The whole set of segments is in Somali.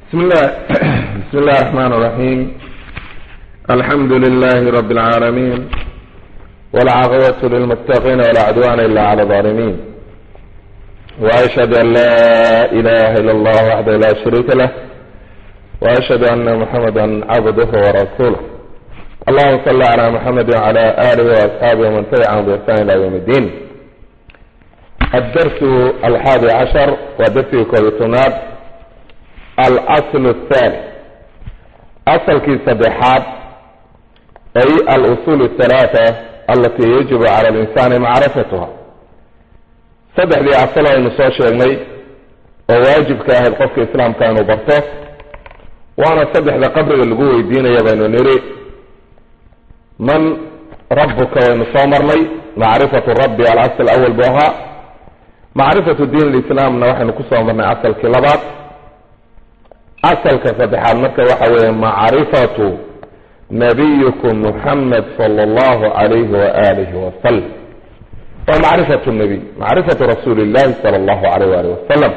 بسم الله بسم الله الرحمن الرحيم الحمد لله رب العالمين والعاقبة للمتقين ولا عدوان إلا على الظالمين وأشهد أن لا إله إلا الله وحده لا شريك له وأشهد أن محمدا عبده ورسوله اللهم صل على محمد وعلى آله وأصحابه ومن تبعهم بإحسان إلى يوم الدين الدرس الحادي عشر ودرس كولتونات الأصل الثاني أصل كي صدحات أي الأصول الثلاثة التي يجب على الإنسان معرفتها صدح دي أصلها إنه سوى شيئا وواجب كاهد قفك إسلام كانوا برطه وأنا صدح ذا قبر اللقوة الدين يبين نري من ربك وإنه لي معرفة الرب الأصل الأول بها معرفة الدين الإسلام نوحي نكسر من أصل كلابات asalka saddexaad marka waxa weeye macrifatu nabiyikum muxamed sala allahu alayhi waalihi wasalam waa macrifatu nabiy macrifatu rasuuli illahi sala allahu alayh waalih wasalam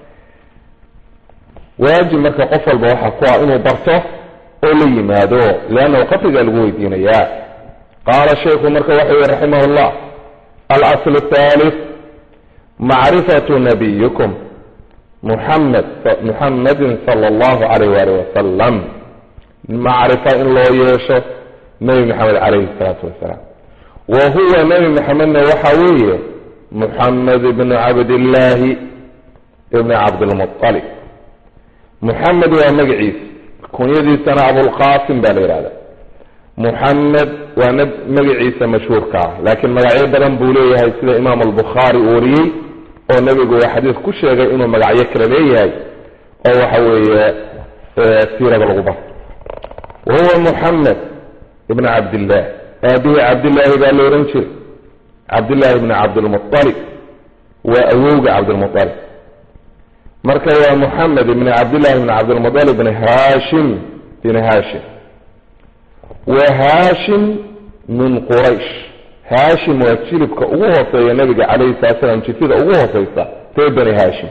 waajib marka qof walba waxaa ku ah inuu barto oo la yimaado leannahu qabrigaa lagu weydiinayaa qaala shaykhu marka waxa yihi raximah llah alasl thalith macrifatu nabiyikum muxamed muxamedin sala allahu alayh waalih wasalam macrifo in loo yeesho nebi maxamed calayhi salaatu wasalaam wa huwa nebi maxamedna waxa weeye muxamed ibnu cabdillaahi ibni cabdilmualib muxamed waa magaciisa kunyadiisana abulqasim baa la yihahda muxamed waa n magaciisa mashhuurka ah laakiin magacyo badan buu leeyahay sida imaam albukhaari uu wariyey oo nebigu waa xadiis ku sheegay inuu magacyo kale leeyahay oo waxa weeye siirada lagu barto wa huwa muxamed ibn cabdillaah aabihii cabdillaahi baa la ohan jiray cabdillaahi ibni cabdilmualib waa awowga cabdilmualib marka waa muxamed ibni cabdillahi ibni cabdilmualib bn hashim bin hashim wa hashim min quraysh hashim waa jilibka ugu hooseeya nabiga calayhi salatu slam jifida ugu hooseysa ree bani hashim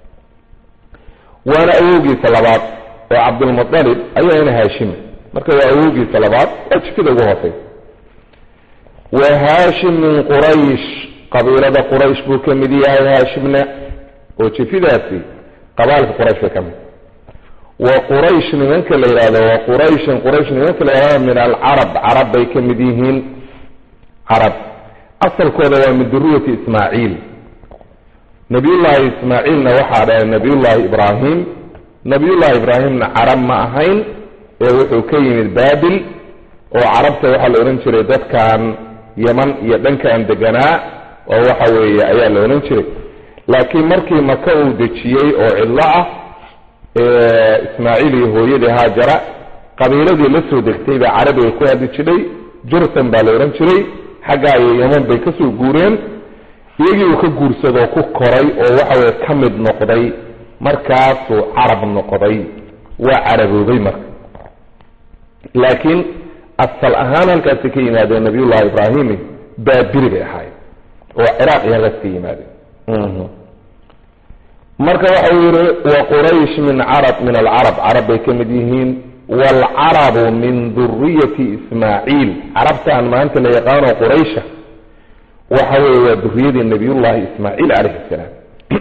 waana awowgiisa labaad oo cabdulmualib ayaana haashima marka waa awowgiisa labaad waa jifida ugu hooseysa wa hashim min quraysh qabiilada quraysh buu ka mid yahay haashimna oo jifidaasi qabaalka quraysh bay ka mid wa quraysh nimanka la yidhahdo wa qurayshin quraysh nimanka la yidhahdo min alcarab carab bay ka mid yihiin carab asalkooda waa min duriyati ismaaciil nabiyullaahi ismaaciilna waxaa dhahay nabiyullaahi ibraahim nabiyullaahi ibraahimna carab ma ahayn ee wuxuu ka yimid baabil oo carabta waxaa la odhan jiray dadkan yeman iyo dhankan deganaa oo waxa weeye ayaa la odhan jiray laakiin markii maka uu dejiyey oo cidlo ah ismaaciil iyo hooyadii haajara qabiiladii la soo degtay baa carabiga ku hadli jiray jursan baa la odhan jiray xaggaa iyo yeman bay kasoo guureen iyagii uu ka guursadoo ku koray oo waxaweye ka mid noqday markaasuu carab noqday waa caraboobay marka laakiin asal ahaan halkaasi ka yimaadeen nabiyullahi ibraahimi baabiri bay ahaayeen oo ciraaq iyo halkaas ka yimaadeen marka waxa uu yihi wa quraysh min carab min alcarab carab bay ka mid yihiin waalcarabu min duriyati ismaaciil carabtaan maanta la yaqaano quraysha waxa weeye waa duriyadii nabiyullaahi ismaaciil calayhi salaam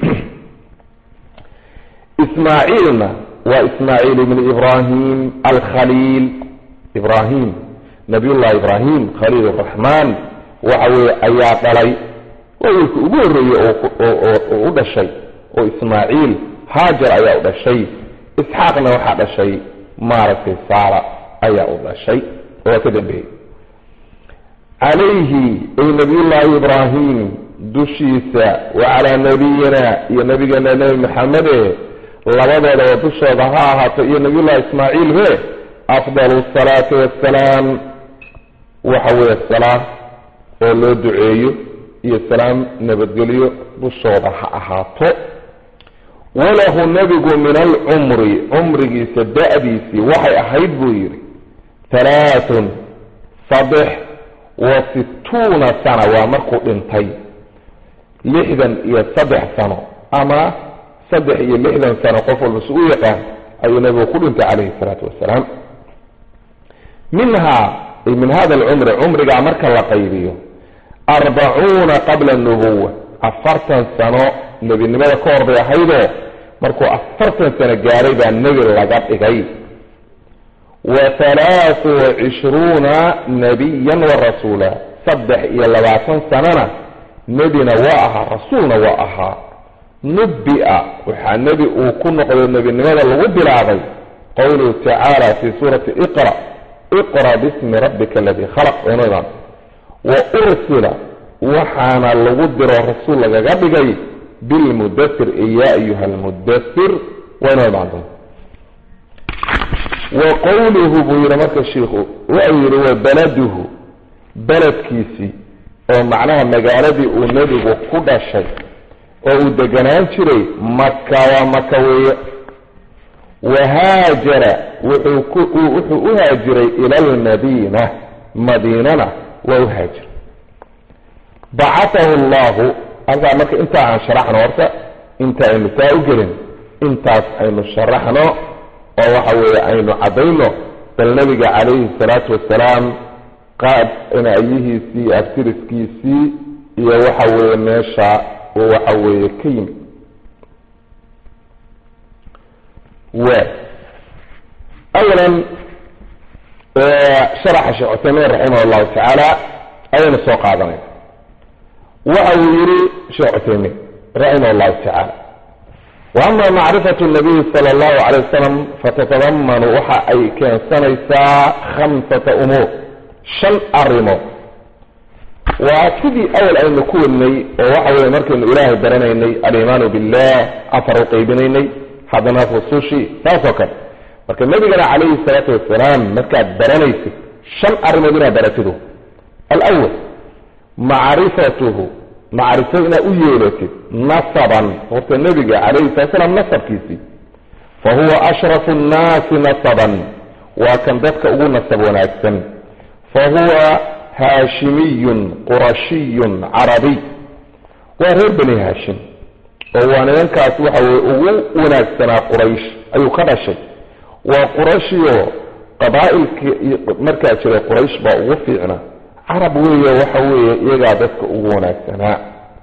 ismaaciilna waa ismaaciil ibni ibraahim alkhaliil ibraahim nabiyullahi ibraahim khaliil araxmaan waxa weeye ayaa dhalay waa wiilka ugu horreeyey oo u dhashay oo ismaaciil haajar ayaa u dhashay isxaaqna waxaa dhashay maaragtay saara ayaa u dhashay oo ka dambeeyey calayhi ay nabiyullaahi ibraahim dushiisa wa calaa nabiyina iyo nabigeena nebi maxamede labadoodaba dushooda ha ahaato iyo nabiyullahi ismaaciil be afdalu salaati wassalaam waxa weeye salaam oo loo duceeyo iyo salaam nabadgelyo dushooda ha ahaato walahu nebigu min alcumri cumrigiisa da-diisii waxay ahayd buu yidhi halaathun saddex wa sittuuna sana waa markuu dhintay lixdan iyo saddex sano ama saddex iyo lixdan sano qof walba su u yaqaan ayuu nabigu ku dhintay calayhi salaatu wasalaam minhaa ay min hada alcumri cumrigaa marka la qaybiyo arbacuuna qabla nubuwa afartan sano nebinimada ka hor bay ahaydoo markuu afartan sano gaaray baa nebi laga dhigay wa halaathu wa cishruuna nabiyan wa rasuula saddex iyo labaatan sanona nebina waa ahaa rasuulna waa ahaa nubbi-a waxaa nebi uu ku noqdo nebinimada lagu bilaabay qowluhu tacaala fii suurati iqra iqra bismi rabbika aladii khalaq wayno imaan wa ursila waxaana lagu diro rasuul lagaga dhigay bilmudasir ee yaa ayuha almudasir waynoo imaan doonta wa qowluhu buu yihi marka shiikhu wuxuu yihi wa baladuhu beledkiisii oo macnaha magaaladii uu nebigu ku dhashay oo uu deganaan jiray maka waa maka weeye wahaajara wuxuu ku wuxuu u haajiray ila almadiina madiinana waa u haajiray bacatahu allahu halkaa marka intaa aan sharaxno horta inta aynu saa u gelin intaas aynu sharaxno oo waxa weeye aynu caddayno bal nabiga calayhi salaatu wasalaam qaab inaayihiisii abtiriskiisii iyo waxa weeye meesha uu waxa weeye ka yimid wa awalan sharaxa sheekh cuthaymiin raximah allahu tacaala ayaynu soo qaadanayna waxa uu yihi sheekh cuthaymiin raximah allahu tacaala waama macrifatu nabiyi sala allahu calay wasalam fatatadamanu waxa ay keensanaysaa khamsata umuur shan arrimood waa sidii awal aynu ku wadnay oo waxa weye markaynu ilaahay baranaynay alimaanu billah afar u qaybinaynay haddana rusushii saas oo kale marka nabigana calayhi salaatu wasalaam markaad baranaysid shan arrimood inaad baratidu alawal macrifatuhu macrifo inaad u yeelatid nasaban horta nebiga calayhi salatu salaam nasabkiisii fa huwa ashrafu nnaasi nasaban waa kan dadka ugu nasab wanaagsan fa huwa haashimiyun qurashiyun carabiy waa reer bani haashim oo waa nimankaas waxa weye ugu wanaagsanaa quraysh ayuu ka dhashay waa qurashiyo qabaa-ilkii markaa jiray quraysh baa ugu fiicnaa carab weeye waxa weeye iyagaa dadka ugu wanaagsanaa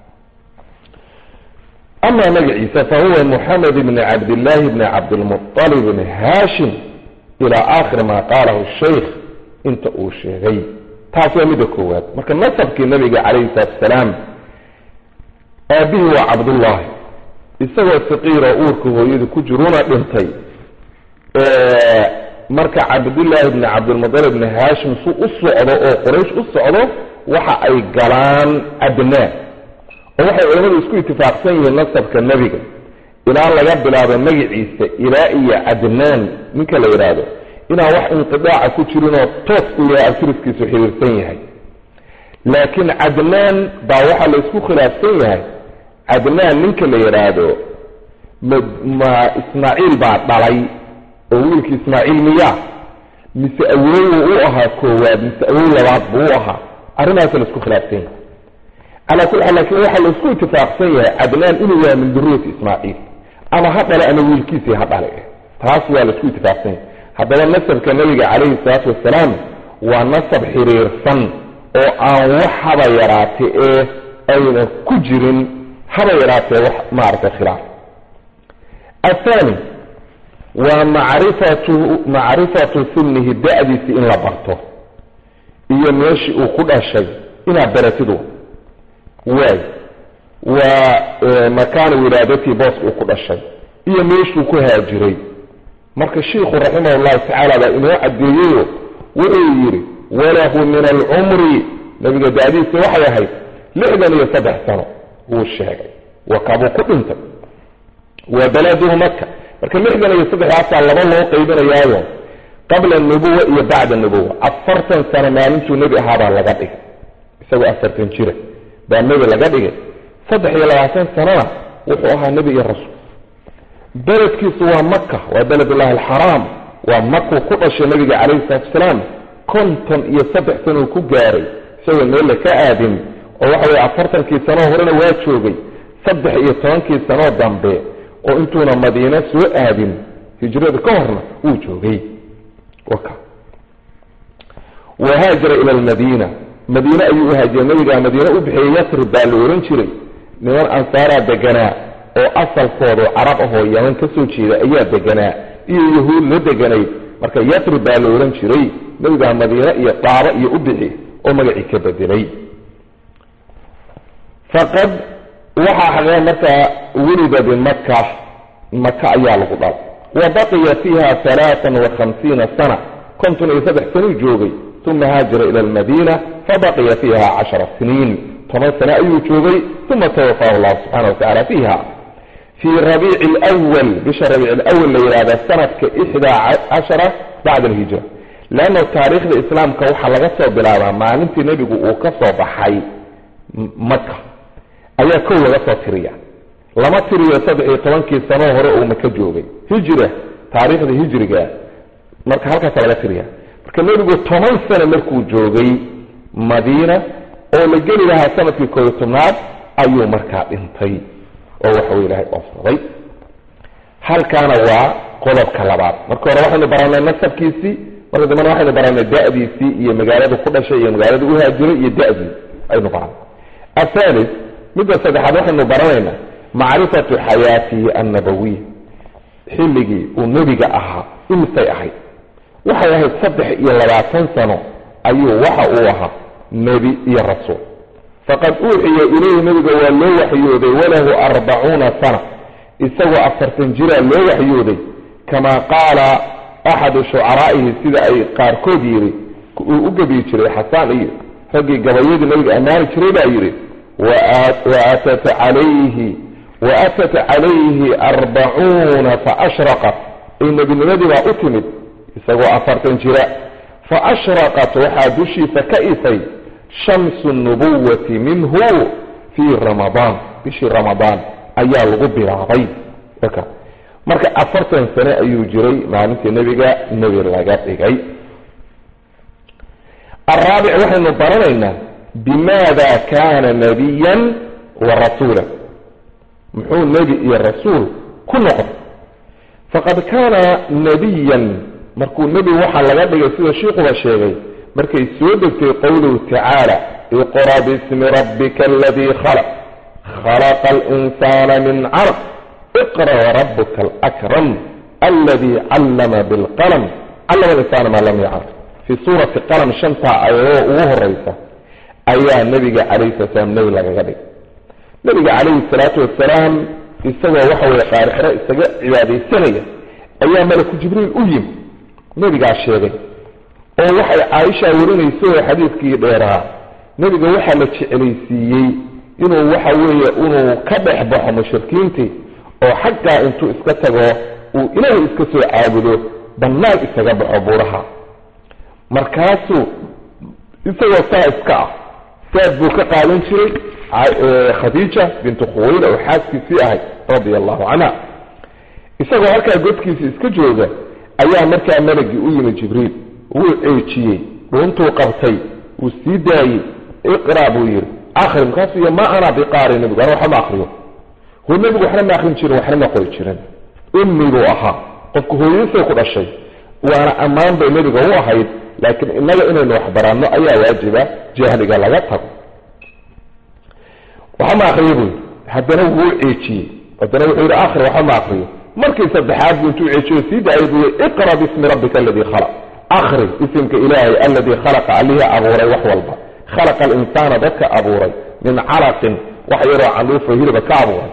amaa magaciisa fa huwa moxamed bni cabdillaahi bni cabdilmuطalib bni haashim ilaa aakhir maa qaalahu shaykh inta uu sheegay taas waa midda koowaad marka nasabkii nabiga calayhi salaatu asalaam aabihii waa cabdullaahi isagoo saqiiroo uurka hooyadu ku jiruuna dhintay marka cabdullaahi bni cabdilmutalib bni haashim su u socdo oo quraysh u socdo waxa ay galaan adnaan oo waxay culamadu isku itifaaqsan yihiin nasabka nebiga ilaa laga bilaabo magaciisa ilaa iyo cadnaan ninka la yidhaahdo inaan wax inqidaaca ku jirinoo toos u yahay abtiriskiisu xiriirsan yahay laakiin cadnaan baa waxaa la isku khilaafsan yahay cadnaan ninka la yidhaahdo ma ma ismaaciil baa dhalay oo wiilkii ismaaciil miyaa mise awoowu u ahaa koowaad mise awow labaad buu u ahaa arrimaasa la isku khilaafsan yahay calaa kulli xaal lakin waxaa la isku itifaaqsan yahay cadnaan inuu yahay min duriyati ismaaciil ama ha dhale ama wiilkiisii ha dhale taas waa la isku itifaaqsan yahay haddaba nasabka nabiga calayhi salaatu wasalaam waa nasab xiriirsan oo aan wax haba yaraate ee ayna ku jirin haba yaraatee wax maaragtay khilaaf athani waa macrifatu macrifatu sinihi da-diisi in la barto iyo meeshii uu ku dhashay inaad baratidu waay waa makaana wilaadatii boos uu ku dhashay iyo meeshuu ku haajiray marka shiikhu raximah llahu tacaala baa inoo caddeeyeyo wuxuu yidhi walahu min alcumri nabiga da-diisi waxay ahayd lixdan iyo saddex sano wuu sheegay wakabuu ku dhintay wa baladuhu maka marka lixdan iyo saddexdaasaa laba loo qaybinayaayo qabla nubuwa iyo bacda nubuwa afartan sano maalintuu nebi ahaabaa laga dhigay isagoo afartan jira baa nebi laga dhigay saddex iyo labaatan sanona wuxuu ahaa nebi iyo rasuul beledkiisu waa maka waa beledullahi alxaraam waa makuu ku dhashay nabiga calayhi salatu wasalaam konton iyo saddex sanuu ku gaaray isagoo meelle ka aadin oo waxa weye afartankii sanoo horena waa joogay saddex iyo tobankii sanoo dambe oo intuuna madiine soo aadin hijrada ka horna wuu joogay waka wahaajara ila almadiina madiine ayuu uhaajiray nabigaa madiine u bixiyey yatrib baa la ohan jiray niman ansaaraa deganaa oo asalkoodu carab ahoo yaman ka soo jeeda ayaa deganaa iyo yahuud la deganayd marka yatrib baa la ohan jiray nabigaa madiine iyo daaba iyo u bixi oo magacii ka bedelay faqad waxaa xaqee markaa welida bimaka maka ayaa lagu dhal wa baqiya fiiha alaaan wa khamsiina sana konton iyo saddex sanuu joogay uma haajara ila almadiina fabaqiya fiiha cashara siniin toban sane ayuu joogay uma tawafaahu llahu subxana wa tacala fiiha fii rabiici lwal bisha rabiic lwal la yidhahda sanadka ixdaa cashara bacda alhijra leanna taariikhda islaamka waxaa laga soo bilaabaa maalintii nebigu uu ka soo baxay maka ayaa kow laga soo tiriya lama tiriyo saddex iyo tobankii sanoo hore uu maka joogay hijra taariikhda hijriga marka halkaasa laga tiriya marka nebigu toban sane markuu joogay madiina oo la geli lahaa sanadkii koobiyo tobnaad ayuu markaa dhintay oo waxawy ilahay oofsaday halkaana waa qodobka labaad marka hore waxaynu baranay nasabkiisii marka dambena waxaynu baranay da'diisii iyo magaaladu ku dhashay iyo magaaladu uhaajiray iyo da'dii aynu baranay athalis midda saddexaad waxaynu baranaynaa macrifatu xayaatihi annabawiya xilligii uu nebiga ahaa imisay ahayd waxay ahayd saddex iyo labaatan sano ayuu waxa uu ahaa nebi iyo rasuul faqad uuxiya ilayhi nebiga waa loo waxyooday walahu arbacuuna sana isagoo afartan jiraa loo waxyooday kamaa qaala axadu shucaraa'ihi sida ay qaarkood yidhi uu u gebiyi jiray xasaan iyo raggii gabayadii nebiga ammaani jiray baa yidhi waatat calayhi waatat calayhi arbacuuna faashraqat ay nebinimadii baa u timid isagoo afartan jira faashraqat waxaa dushiisa ka ifay shamsu nubuwati minhu fii ramadaan bishii ramadaan ayaa lagu bilaabay marka afartan sane ayuu jiray maalintii nebiga nebi laga dhigay araabic waxaynu baranaynaa bimaada kaana nabiyan wa rasuula muxuu nebi iyo rasuul ku noqday faqad kaana nabiyan markuu nebi waxaa laga dhigay sida shiikuba sheegay markay soo degtay qowluhu tacaala iqra bismi rabbika aladii khalaq khalaqa alinsaana min caraq iqra warabuka alakram aladii callama bilqalam callama alinsaana maa lam yaclam fii suurati qalam shantaa ayadoo ugu horeysa ayaa nebiga calayhi sala slam nebi lagaga dhigay nebiga calayhi salaatu wasalaam isagoo waxa weye qaarixiro isaga cibaadaysanaya ayaa malaku jibriil u yimi nebigaa sheegay oo waxay caaisha warinayso oo xadiidkii dheeraa nebiga waxaa la jecelaysiiyey inuu waxa weeye inuu ka dhex baxo mushrikiintii oo xaggaa intuu iska tago uu ilaahay iska soo caabudo bannaan isaga baxo buuraha markaasuu isagoo saa iska ah saad buu ka qaadan jiray khadiija bintu khuwayla oo xaaskiisii ahayd radia allahu canha isagoo halkaa godkiisa iska jooga ayaa markaa malagii u yimi jibriil wuu ceejiyey dhuuntuu qabtay wuu sii daayey iqra buu yidhi akri markaasuu y ma ana biqaari nebigu ana waxba ma akriyo ho nebigu waxna ma akrin jirin waxna ma qori jirin ummi buu ahaa qofku hooyadiisay ku dhashay waana ammaan bay nebiga u ahayd laakiin innaga inaynu waxbaranno ayaa waajiba jahliga laga tago waxba ma akriyo buu yidhi haddana wuu ceejiyey haddana wuxuu yidhi akri waxba ma akriyo markii saddexaad buu intuu ceejiyo sii daayay buu yii iqra bismi rabbika aladii khalaq akri isimka ilaahay aladii khalaqa allihii abuuray wax walba khalaqa alinsaana dadka abuuray min calaqin wax yaroo canduufo hiliba ka abuuray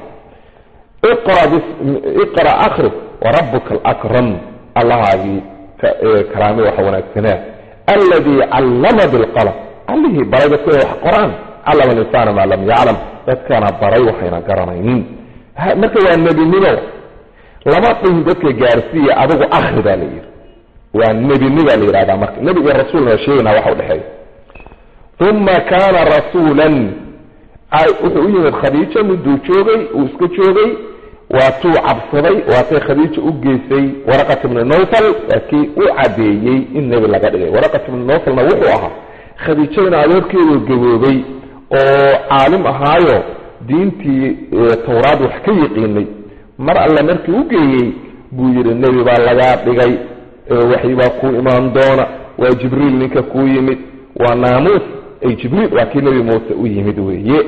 iqra akri warabuka alakram allahaagii karaame waxa wanaagsanaa alladii callama bilqalam allihii baray dadka wax qoraan callama alinsaana maa lam yaclam dadkana baray waxayna garanaynin marka waa nebinimo lama dhihin dadka gaarsiiya adigu akri baa la yidhi waa nebini baa la yidhahdaa marka nebi iyo rasuulna sheegaynaa waxa udhexeeya uma kaana rasuulan wuxuu u yimid khadiijo miduu joogay uu iska joogay waatuu cabsaday waatay khadiija u geysay waraqat ibnu nowfal waa kii u cadeeyey in nebi laga dhigay waraqat ibnu nowfalna wuxuu ahaa khadiijadana adeerkeedu gaboobay oo caalim ahaayo diintii towraad wax ka yiqiinay mar alle markii u geeyey buu yidhi nebi baa lagaa dhigay waxyi baa kuu imaan doona waa jibriil ninka kuu yimid waa naamuus ay jibriil waa kii nebi muuse u yimid weeye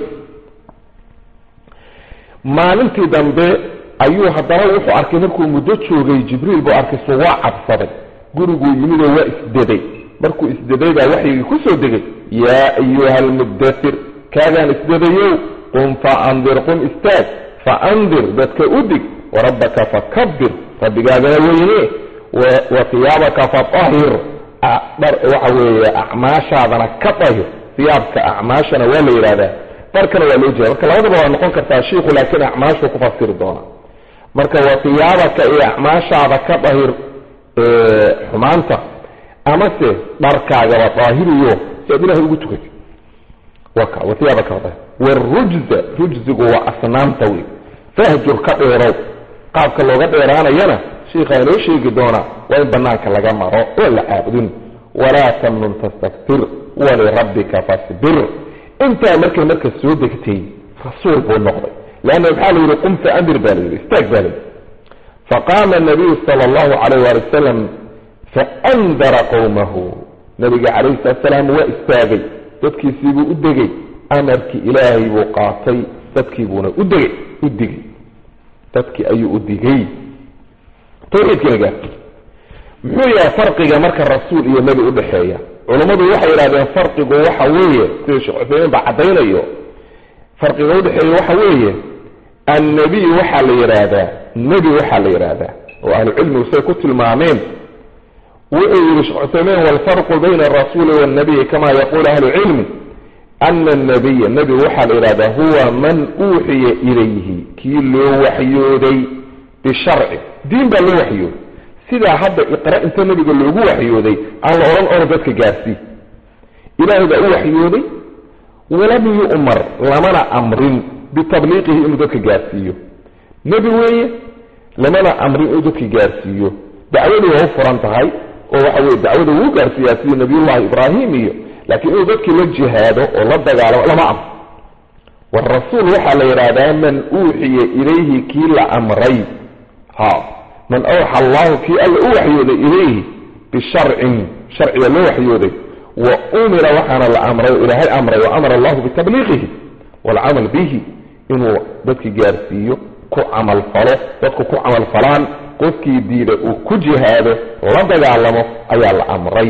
maalintii dambe ayuu haddana wuxuu arkay markuu muddo joogay jibriil buu arkay su waa cabsaday guriguu yimidoo waa isdeday markuu isdeday baa waxyigii ku soo degay yaa ayuha almuddatir kaagaan isdadayow qum fa andir qum istaag fa andir dadka u dig warabbaka fakabir rabbigaagana weyne wa hiyaabaka fatahir waxa weeye acmaashaadana ka dahir hiyaabka acmaashana waa la yidhahdaa dharkana waa loo jeeda marka labadaba waa noqon kartaa shiiku laakiin acmaashuu ku fasiri doona marka wa hiyaabaka iyo acmaashaada ka dahir xumaanta amase dharkaagaba daahiriyo si aad ilahay ugu tukatid waka wa hiyaabaka dahir warujza rujzigu waa asnaamta wey fahjur ka dheerow qaabka looga dheeraanayana shiikhaa inoo sheegi doonaa waa in banaanka laga maro oo la caabudin walaa tamnun tastaktir walirabbika fasbir intaa markay marka soo degtay rasuul buu noqday leanna maxaa la yidhi qum fa andir baa la yidhi istaag baa la yidhi faqaama nabiyu sala allahu calayh waali wasalam faandara qowmahu nabiga calayhi salatu salaam waa istaagay dadkiisiibuu u degay amarkii ilaahay buu qaatay dadkiibuuna u degay u digay dadkii ayuu u digay tawxiidkiina gaar muxuu yahay farqiga marka rasuul iyo nebi udhexeeya culammadu waxay yidhahdeen farqigu waxa weeye sida sheekh cuthaymiin baa caddaynayo farqiga udhexeeya waxa weeye annebiy waxaa la yidhaahdaa nebi waxaa la yidhaahdaa oo ahlucilmigu say ku tilmaameen wuxuu yihi sheekh cuthaymiin walfarqu bayna arasuuli waannabiyi kama yaquulu ahlucilmi ana annabiya nebi waxaa la yidhahdaa huwa man uuxiya ilayhi kii loo waxyooday bisharci diin baa loo waxyooday sidaa hadda iqra inta nebiga loogu waxyooday aan la odhan ono dadka gaarsii ilaahay baa u waxyooday walam yu'mar lamana amrin bitabliiqihi inuu dadka gaarsiiyo nebi weeye lamana amrin inuu dadka gaarsiiyo dacwadii waa u furan tahay oo waxa weye dacwada wuu gaarsiiyaa sidii nabiyullahi ibraahim iyo laakiin inuu dadkii la jihaado oo la dagaalamo lama amro warasuul waxaa la yidhaahdaa man uuxiya ilayhi kii la amray ha man awxa allahu kii alla u waxyooday ilayhi bisharcin sharciga loo waxyooday wa umira waxaana la amray o ilaahay amray wa amara allahu bitabliiqihi waalcamal bihi inuu dadki gaarsiiyo ku camalfalo dadku ku camalfalaan qofkii diida uu ku jihaado la dagaalamo ayaa la amray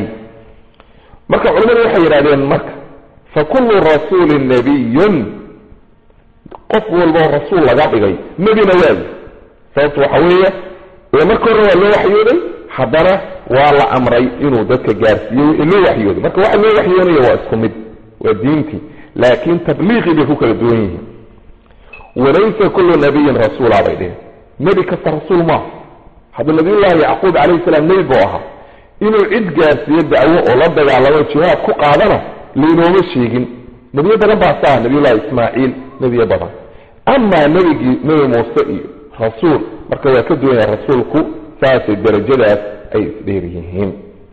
marka culimmadu waxay yidhahdeen marka fa kullu rasuulin nabiyun qof walboo rasuul laga dhigay nebina waayi sababtu waxa weeye ee marka hore waa loo waxyooday haddana waa la amray inuu dadka gaarsiiyo wixii loo waxyooday marka waxa loo waxyoonaya waa isku mid waa diintii laakiin tabliiqii bay ku kala duwan yihiin walaysa kullu nabiyin rasuula bay dheheen nebi kasta rasuul maaha hadda nabiyullaahi yacquub calayhi salaam nebi buu ahaa inuu cid gaarsiiyo dacwo oo la dagaalamo jihaad ku qaadana laynooma sheegin nebiyo badan baa saa nabiyullahi ismaaciil nebiyo badan amaa nebigii nebi muuse iyo rasuul marka waa ka duwan yahay rasuulku saasay darajadaas ay isdheer yihiin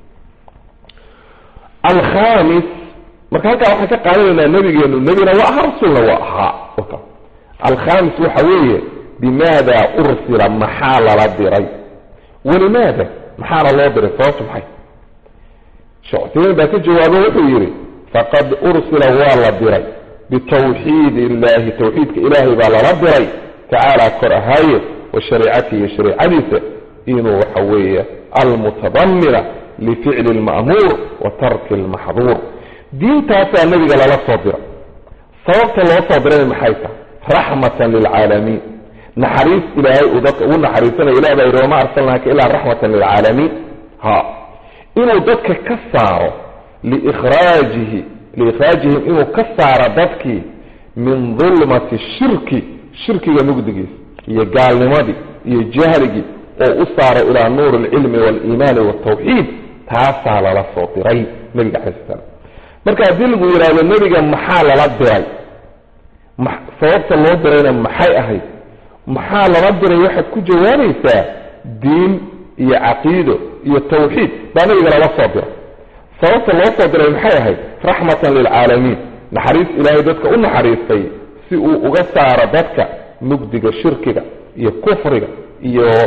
alkhamis marka halkaa waxaan ka qaadanaynaa nebigeenu nebina waa ahaa rasuulna waa ahaa alkhamis waxa weeye bimaada ursila maxaa lala diray walimaada maxaana loo diray sababtu maxay sheekh cuseymiin baa ka jawaabo wuxuu yidhi faqad ursila waa la diray bitawxiid illahi tawxiidka ilaahay baa lala diray tacaala kor ahaaye wa shariicatihi shariicadiisa inuu waxa weeye almutadamina lificli lma'muur wa tarki lmaxduur diintaasaa nebiga lala soo diray sababta loo soo dirayna maxay tahay raxmatan lilcaalamiin naxariis ilaahay uu dadka ugu naxariisanayo ilah baa yidhi wama arsalnaaka ilaa raxmatan lilcaalamiin ha inuu dadka ka saaro liikhraajihi liikhraajihim inuu ka saaro dadkii min dulmati shirki shirkiga mugdigiisa iyo gaalnimadii iyo jahligii oo u saaro ilaa nuuri alcilmi waaliimaani waltawxiid taasaa lala soo diray nebiga calai sl slam marka haddii lagu yidhaahdo nebiga maxaa lala diray sababta loo dirayna maxay ahayd maxaa lala diray waxaad ku jawaabaysaa diin iyo caqiido iyo tawxiid baa nabiga lala soo diray sababta loo soo diray maxay ahayd raxmatan lilcaalamiin naxariis ilaahay dadka u naxariistay si uu uga saaro dadka mugdiga shirkiga iyo kufriga iyo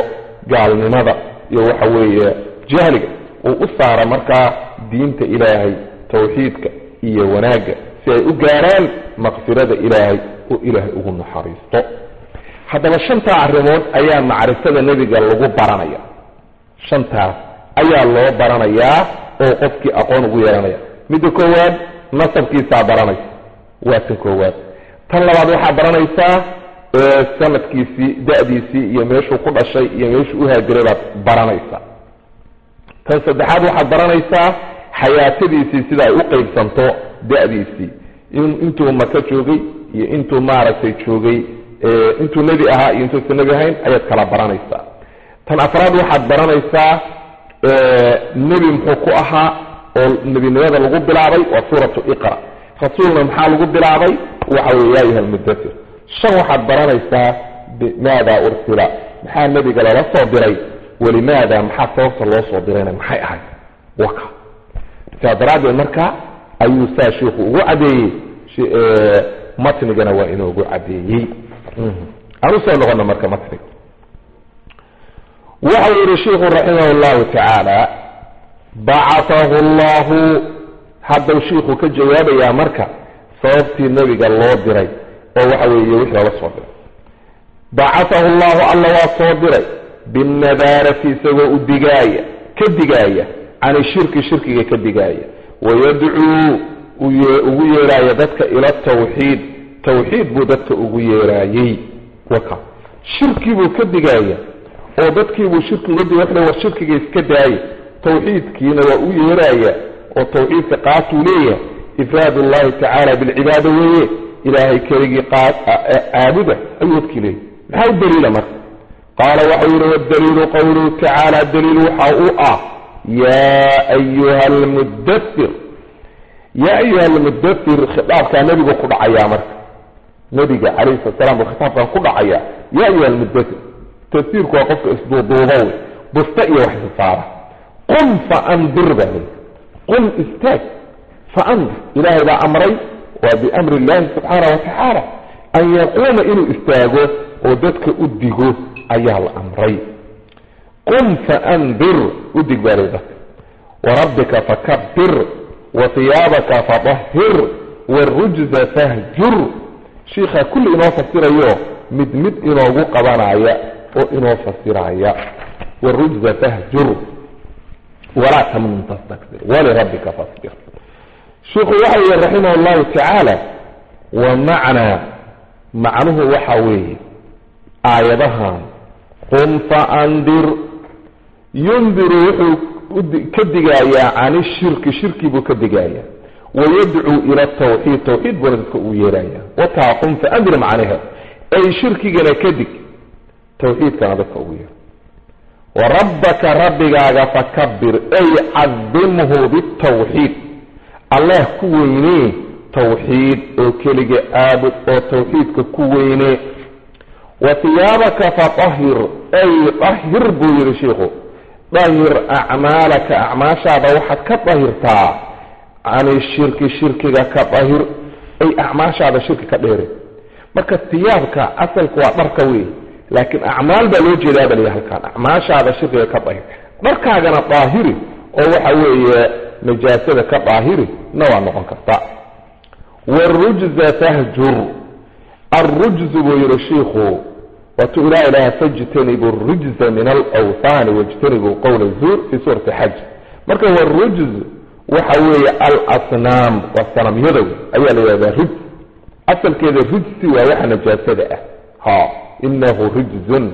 gaalnimada iyo waxa weeye jahliga uu u saaro markaa diinta ilaahay tawxiidka iyo wanaagga si ay u gaaraan maqfirada ilaahay oo ilaahay ugu naxariisto haddaba shantaa arrimood ayaa macrifada nebiga lagu baranaya shantaas ayaa loo baranayaa oo qofkii aqoon ugu yeelanaya midda koowaad nasabkiisaa baranaysa waa tan koowaad tan labaad waxaa baranaysaa sanadkiisii da-diisii iyo meeshuu ku dhashay iyo meeshuu uhaajiray baad baranaysaa tan saddexaad waxaad baranaysaa xayaatadiisii sida ay u qeybsanto da-diisii intuu maka joogay iyo intuu maaragtay joogay intuu nebi ahaa iyo intuusa nebi ahayn ayaad kala baranaysaa tan afraad waxaad baranaysaa nebi muxuu ku ahaa oo nebinimada lagu bilaabay waa suuratu iqra rasuulna maxaa lagu bilaabay waxa wey ya ayuha almudatir shan waxaad baranaysaa bimaada ursila maxaa nebiga lala soo diray walimaada maxaa sababta loo soo dirayna maxay ahayd waka saa daraaddeed marka ayuu saa sheikhu ugu caddeeyey matnigana waa inoogu caddeeyey aan usoo noqono marka matniga waxa uu yihi sheiku raximah llahu tacaala bacatahu llahu haddau shiiku ka jawaabayaa marka sababtii nebiga loo diray oo waxa weeye wixii lala soo diray bacatahu llahu alla waa soo diray binnadaarati isagoo u digaaya ka digaaya can shirki shirkiga ka digaaya wayadcuu ugu yeeraaya dadka ila tawxiid tawxiid buu dadka ugu yeeraayey waka shirki buu ka digaaya oo dadkiibuu shirki uga digay wuxuu war shirkiga iska daaya tawxiidkiina waa u yeeraaya oo tawxiidka qaatuu leeyahay ifraad ullahi tacaala bilcibaada weeye ilaahay keligii caabuda ayuu dadkii leeyahy maxaa u daliila marka qaala waxau yihi wadaliilu qowluhu tacaala daliil waxa u ah yaa ayuha almudathir yaa ayuha almudathir khitaabkaa nebigu ku dhacayaa marka nebiga calayhi salat salam buu khitaabkan ku dhacayaa yaa ayuha almudathir tafsiirku waa qofka isduuduuba wey busta iyo wax isasaara qum faandir baa leyi qum istaag faandir ilaahay baa amray waa biamri illahi subxaana wa tacaala an yaquuma inuu istaago oo dadka u digo ayaa la amray qum faandir udig baa leyi dadka warabbika fakabir wa hiyaabaka fadahir warujza fahjur shiikhaa kulli inoo fasirayo mid mid inoogu qabanaya oo inoo fasiraya warujza fahjur walaa tamnun tastakbir walirabbika fasbir shiikhu waxa yihi raximah llahu tacaala wa macnaa macnuhu waxa weeye aayadahan qum faandir yundiru wuxuu ka digayaa can ishirki shirki buu ka digayaa wayadcuu ila tawxiid tawxiid buuna dadka uu yeeraya wataa qum faandir macnaha ay shirkigana ka dig tawxiidkana dadka ugu yeer warabbaka rabbigaaga fakabir ay cadimhu bitawxiid allah ku weynee tawxiid oo keliga aabud oo tawxiidka ku weynee wa hiyaabaka fatahir ay dahir buu yihi shiikhu dahir acmaalaka acmaashaada waxaad ka dahirtaa can shirki shirkiga ka dahir ay acmaashaada shirki ka dheere marka hiyaabka asalka waa dharka wey laakiin acmaal baa loo jeedaa bal halkaan acmaashaada shirkiga ka daahir dharkaagana daahiri oo waxa weeye najaasada ka daahiri na waa noqon karta warujza fahjur arujzu buu yihi shiikhu waatuu ilaa ilaha fajtanibu rujza min alawhaani wajtanibuu qowla zuur fii suurati xaj marka warujz waxa weeye alasnaam waa sanamyada ayaa la yihahdaa rujz asalkeeda rujsi waa waxa najaasada ah ha inahu rijzun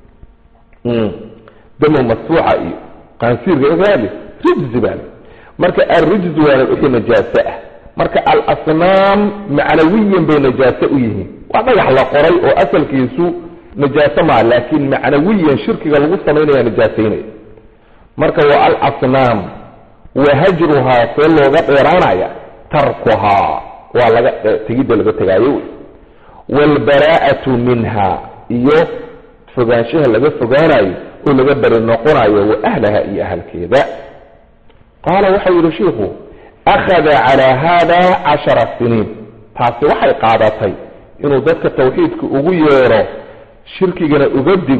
damo masfuuxa iyo qaansiirka gaali rijzi baa marka alrijzu waana wixii najaaso ah marka alasnaam macnawiyan bay najaaso u yihiin waa dhagax la qoray oo asalkiisu najaaso maa laakiin macnawiyan shirkiga lagu samaynaya najaasaynaya marka waa alasnaam wa hajruhaa see looga dheeraanaya tarkuhaa waa laga tegidda laga tegaayo wey waalbaraa'atu minha iyo fogaanshaha laga fogaanayo oo laga beri noqonayo wa ahlaha iyo ahalkeeda qaala waxau yihi shiikhu akhada calaa haada cashara siniin taasi waxay qaadatay inuu dadka tawxiidka ugu yeero shirkigana uga digo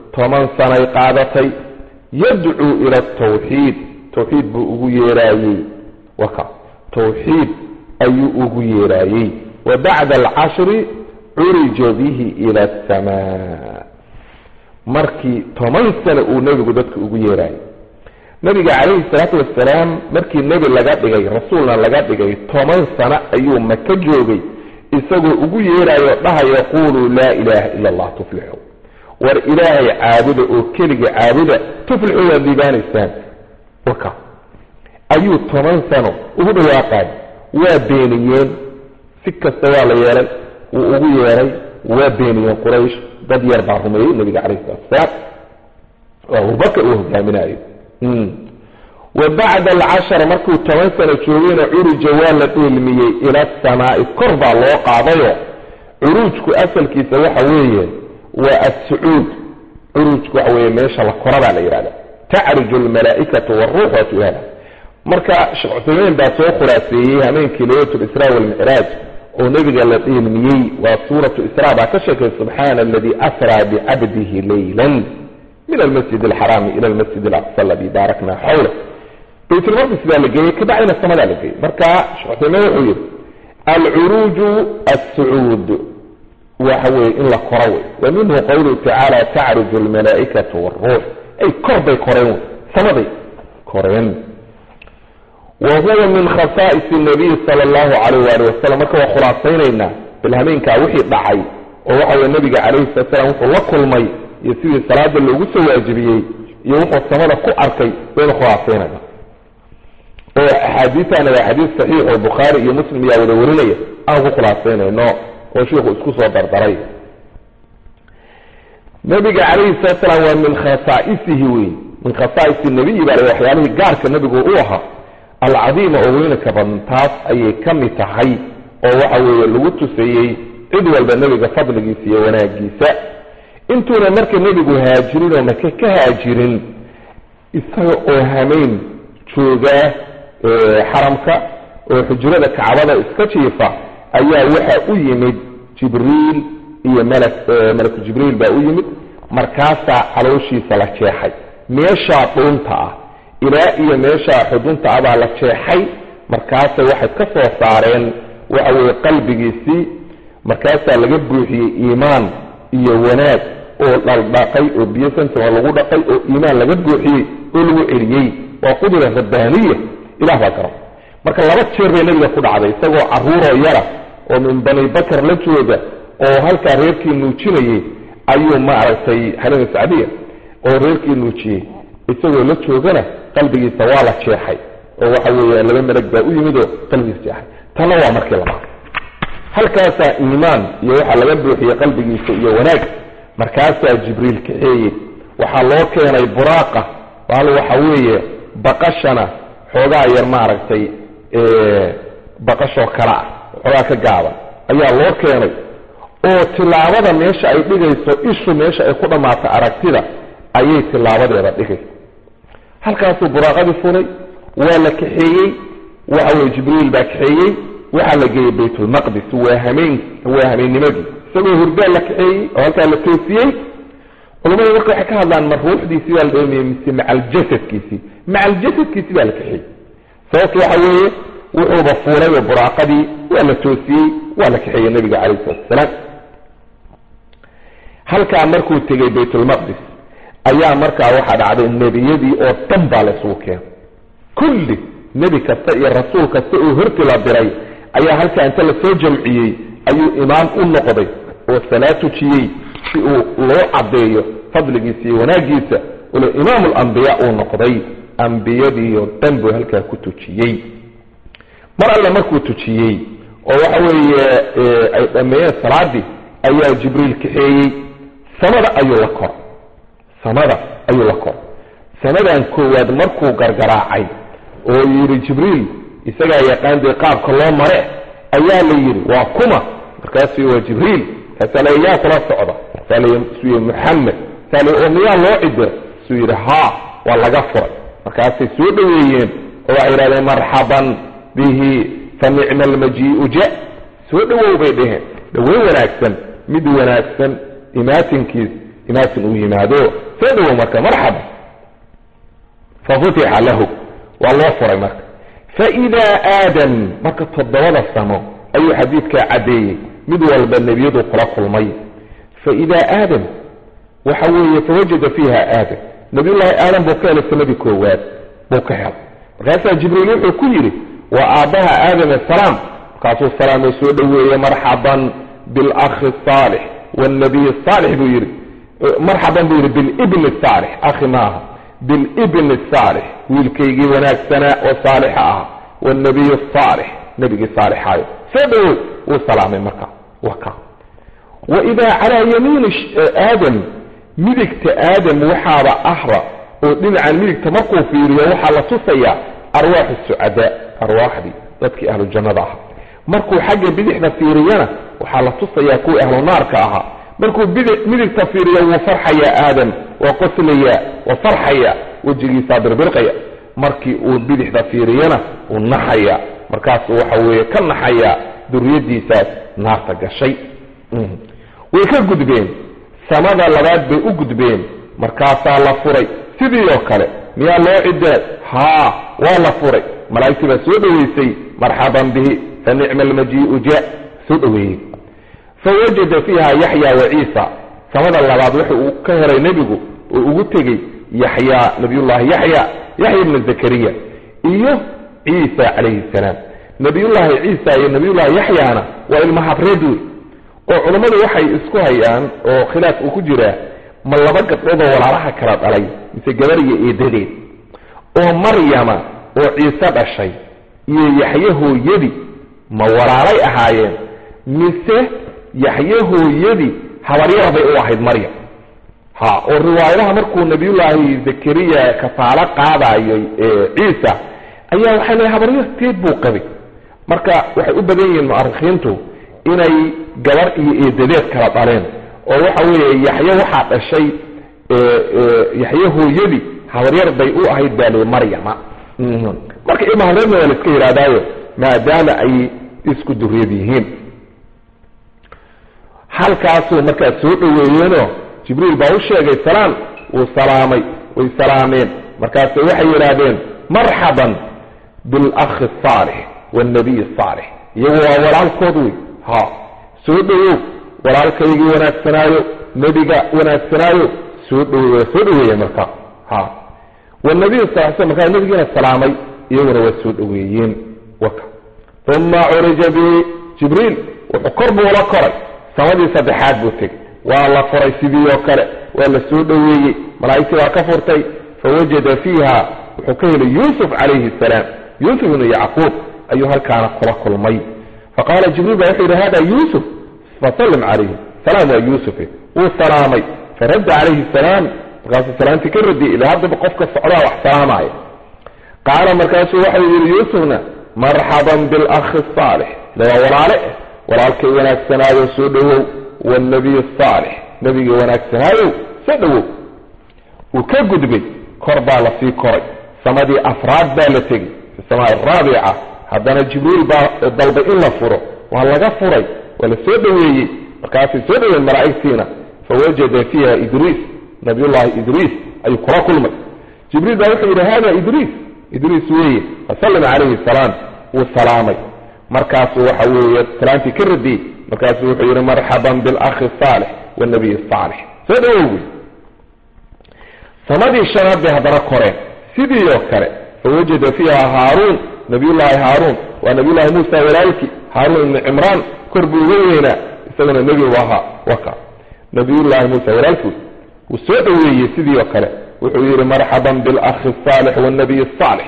toban sanay qaadatay yadcuu ila atawxiid tawxiid buu ugu yeeraayey waka tawxiid ayuu ugu yeeraayey wa bacda alcashri curija bihi ila asamaa markii toban sano uu nebigu dadka ugu yeeraayey nabiga calayhi salaatu wasalaam markii nebi laga dhigay rasuulna laga dhigay toban sano ayuu maka joogay isagoo ugu yeerayo dhahayo quluu laa ilaaha ila allah tuflixu war ilaahay caabuda oo keliga caabuda tuflixu waad liibaanaysaan waka ayuu toban sano ugu dhawaaqaay waa beeniyeen si kasta waa la yeelay wuu ugu yeeray waa beeniyeen quraysh dad yar baa rumeeyey nabiga calayhi salatu wasalaam oo abubakar uu hogaaminayo wa bacda alcashar markuu toban sano joogayna curija waa la dheelmiyey ila asamaai kor baa loo qaadayo curuujku asalkiisa waxa weeye waa assucuud curuujku waxa weeye meesha la kora baa la yidhahda tacriju almalaa'ikatu waruux waa su-aala marka sheekh cuthaymiin baa soo khulaaseeyey hameenkii laylat lisraa walmicraaj oo nebiga la dheelmiyey waa suuratu israa baa ka sheekay subxaana aladii asraa bicabdihi leylan min almasjid alxaraami ila almasjid alaqsa aladii baarakna xawla baytulmaqdis baa la geeyey kabacdina samadaa la geeyey marka sheekh cuthaymiin wuxuu yidhi alcuruuju assucuud waxa weeye in la koro wey wa minhu qawluhu tacaala tacriju almalaa'ikatu waruux ay kor bay koreen wey samaday koreen wa huwa min khasaa'is nabiy sala allahu calayh waali wasalam marka waa khulaasaynaynaa bilhameenkaa wixii dhacay oo waxa weye nabiga calayhi salatu salam wuxuu la kulmay iyo sidii salaada loogu soo waajibiyey iyo wuxuu samada ku arkay waynu khulaasaynayna oo axaadiistaana waa xadiis saxiix oo bukhaari iyo muslim ayaa wada warinaya aan ku khulaasaynayno oo shiiku isku soo dardaray nabiga calayhi salatu salaam waa min khasaa'isihi wey min khasaa'isi nabiyi baa la waxyaalihii gaarka nabigu u ahaa alcadiima oo weynaka badan taas ayay ka mid tahay oo waxa weeye lagu tuseeyey cid walba nebiga fadligiisa iyo wanaagiisa intuuna marka nebigu haajirin oo maka ka haajirin isaga oo hameyn joogaa xaramka oo xujrada kacbada iska jiifa ayaa waxa u yimid jibriil iyo malak malaku jibriil baa u yimid markaasaa calooshiisa la jeexay meeshaa dhuunta ah ilaa iyo meeshaa xudunta ah baa la jeexay markaasay waxay ka soo saareen waxa weeye qalbigiisii markaasaa laga buuxiyey iimaan iyo wanaag oo dhaldhaqay oo biyo santima lagu dhaqay oo iimaan laga buuxiyey oo lagu celiyey waa qudra rabbaaniya ilah baa garo marka laba jeer bay nabiga ku dhacday isagoo caruuroo yara oo min bani bakar la jooga oo halkaa reerkii nuujinayey ayuu maaragtay xalima sacdiya oo reerkii nuujiyey isagoo la joogana qalbigiisa waa la jeexay oo waxa weeye laba malag baa u yimid oo qalbigiisa jeexay tanna waa markii labaad halkaasaa iimaan iyo waxaa laga buuxiyey qalbigiisa iyo wanaag markaasaa jibriil kaxeeyey waxaa loo keenay buraaqa bal waxa weeye baqashana xoogaa yar maaragtay baqashoo kale ah xoogaa ka gaaban ayaa loo keenay oo tilaabada meesha ay dhigayso ishu meesha ay ku dhammaato aragtida ayay tilaabadeeda dhigaysa halkaasuu buraaqadii fulay waa la kaxeeyey waxa weye jibriil baa kaxeeyey waxaa la geeyey baytulmaqdis waa hameen waa hameennimadii isagoo hurdaa la kaxeeyey oo halkaa la toosiyey culamadu marka waxay ka hadlaan ma ruuxdiisii baa la dheelmiyey mise macaljasadkiisii macaljasadkiisii baa la kaxeeyey sababta waxa weeye wuxuuba fuulay oo buraaqadii waa la toosiyey waa la kaxeeyey nabiga calayhi salatu wasalaam halkaa markuu tegey baytulmaqdis ayaa markaa waxaa dhacday nebiyadii oo dhan baa la isugu keenay kulli nebi kasta iyo rasuul kasta oo horti la diray ayaa halkaa inta lasoo jamciyey ayuu imaam u noqday oo salaad tujiyey si uu loo caddeeyo fadligiisa iyo wanaaggiisa ule imaam alambiyaa uu noqday ambiyadiioo dhan buu halkaa ku tujiyey mar alle markuu tujiyey oo waxa weeye ay dhammeeyeen salaadii ayaa jibriil kaxeeyey samada ayuu la kor samada ayuu la kor samadan koowaad markuu gargaraacay oo yidhi jibriil isagaa yaqaan dee qaabka loo mare ayaa la yidhi waa kuma markaasuu waa jibriil kaasaa la yaa kula socda saa lasuu muxamed saa la oo miyaa loo cidira suu yidhi haa waa laga furay markaasay soo dhoweeyeen oo waxay yidhahdeen marxaban bihi fa nicma almajii'u ja soo dhowow bay dheheen dhoweyn wanaagsan mid wanaagsan imaatinkiis imaatin uu yimaado soo dhawow marka marxaba fafutixa lahu waa loo furay marka faidaa aadam marka toddobada sano ayuu xadiidkaa caddeeyey mid walba nebiyadu kula kulmay faidaa aadam waxa weeye fawajada fiiha aadam nabiyullaahi aadam buu ka helay sanadii koowaad buu ka helay markaasaa jibriil wuxuu ku yidhi waa aabbaha aadam asalaam markaasuu salaamo soo dhoweeye marxaban bilakhi saalix waalnabiy saalix buu yidhi marxaban buu yidhi bilibni saalix akhi maaha bilibni saalix wiilkaygii wanaagsanaa oo saalixa ah waalnabiy saalix nebigii saalixaayo soo dhowow wuu salaamay marka waka waidaa calaa yamiini aadam midigta aadam waxaaba ahra oo dhinacan midigta markuu fiiriyo waxaa la tusayaa arwaaxu sucadaa arwaaxdii dadkii ahlu jannada ahaa markuu xagga bidixda fiiriyana waxaa la tusayaa kuwii ahlu naarka ahaa markuu midigta fiiriyo wuu farxayaa aadam waa qoslayaa waa farxaya wejigiisaa birbirqaya markii uu bidixda fiiriyana wuu naxaya markaasuu waxa weeye ka naxayaa duriyadiisaas naarta gashay way ka gudbeen samada labaad bay u gudbeen markaasaa la furay sidii oo kale miyaa loo cidaad haa waa la furay malaa'igtii baa soo dhoweysay marxaban bihi fa nicma almajii'u ja soo dhoweeyey fawajada fiiha yaxya wa ciisa samada labaad wuxu uu ka helay nebigu oo ugu tegey yaxyaa nabiyullaahi yaxya yaxya ibna zakariya iyo ciisa calayhi salaam nabiyullaahi ciisa iyo nabiyullaahi yaxyaana waa ilma habreed wey oo culammadu waxay isku hayaan oo khilaaf uu ku jiraa ma laba gabdhoodoo walaalaha kala dhalay mise gabar iyo eedadeed oo maryama oo ciise dhashay iyo yaxye hooyadii ma walaalay ahaayeen mise yaxye hooyadii habaryar bay u ahayd maryam ha oo riwaayadaha markuu nabiyullaahi zakariya kafaalo qaadayay ciisa ayaa waxay leeay habaryarteed buu qabay marka waxay u badan yihiin mu'arikhiintu inay gabar iyo eedadeed kala dhaleen oo waxa weeye yaxye waxaa dhashay yaxye hooyadii habaryar bay u ahayd baa li maryama marka ilma habreedna waa la iska yidhahdaayo maadaama ay isku duriyad yihiin halkaasuu markaa soo dhoweeyeenoo jibriil baa u sheegay salaam wuu salaamay way salaameen markaase waxay yidhaahdeen marxaban bilakhi asaalix waalnabiy asaalix iyagu waa walaalkood wey ha soo dhowow walaalkaygii wanaagsanaayo nebiga wanaagsanaayo soo dhowe waa soo dhoweeye marka ha wanabiy sal sl markaa nebigiina salaamay iyaguna waa soo dhoweeyeen waka uma curija bi jibriil wuxuu kor buu la koray samadii saddexaad buu tegey waa la furay sidii oo kale waa la soo dhoweeyey malaa'igtii baa ka furtay fawajada fiiha wuxuu ka helay yuusuf calayhi salaam yuusuf ibnu yacquub ayuu halkaana kula kulmay faqaala jibriil ba wuxuu yidhi hada yuusuf fasallim calayhi salaam waa yuusufe wuu salaamay faradda calayhi salaam markaasuu salaamtii ka radiyay ilaa haddaba qofka socdaa wax salaamaya qaala markaasuu waxau yidhi yuusufna marxaban bilakhi asaalix ila waa walaale eh walaalkay wanaagsanaayo soo dhowow waalnabiy asaalix nebigii wanaagsanaayow soo dhowow wuu ka gudbay kor baa la sii koray samadii afraad baa la tegey fi samaa araabica haddana jibriil baa dalbay in la furo waa laga furay waa la soo dhoweeyey markaasay soo dhoween malaa'igtiina fawajada fiiha idriis nabiyullaahi idriis ayuu kula kulmay jibriil baa wuxuu yidhi hada idriis idriis weeye fasallim calayhi salaam wuu salaamay markaasuu waxa weeye salaamtii ka radiyey markaasuu wuxuu yidhi marxaban bilakhi asaalix waalnabiy asaalix soo dhowow wey samadii shanaad bay haddana koreen sidii oo kale fawajada fiiha haaruun nabiyullaahi haaruun waa nabiyullaahi muusa walaalkii haaruun ibnu cimraan kor buu uga weynaa isaguna nebigu ahaa waka nabiyullaahi muusa walaalkii wuu soo dhoweeyey sidii oo kale wuxuu yidhi marxaban bilakhi asaalix waalnabiy asaalix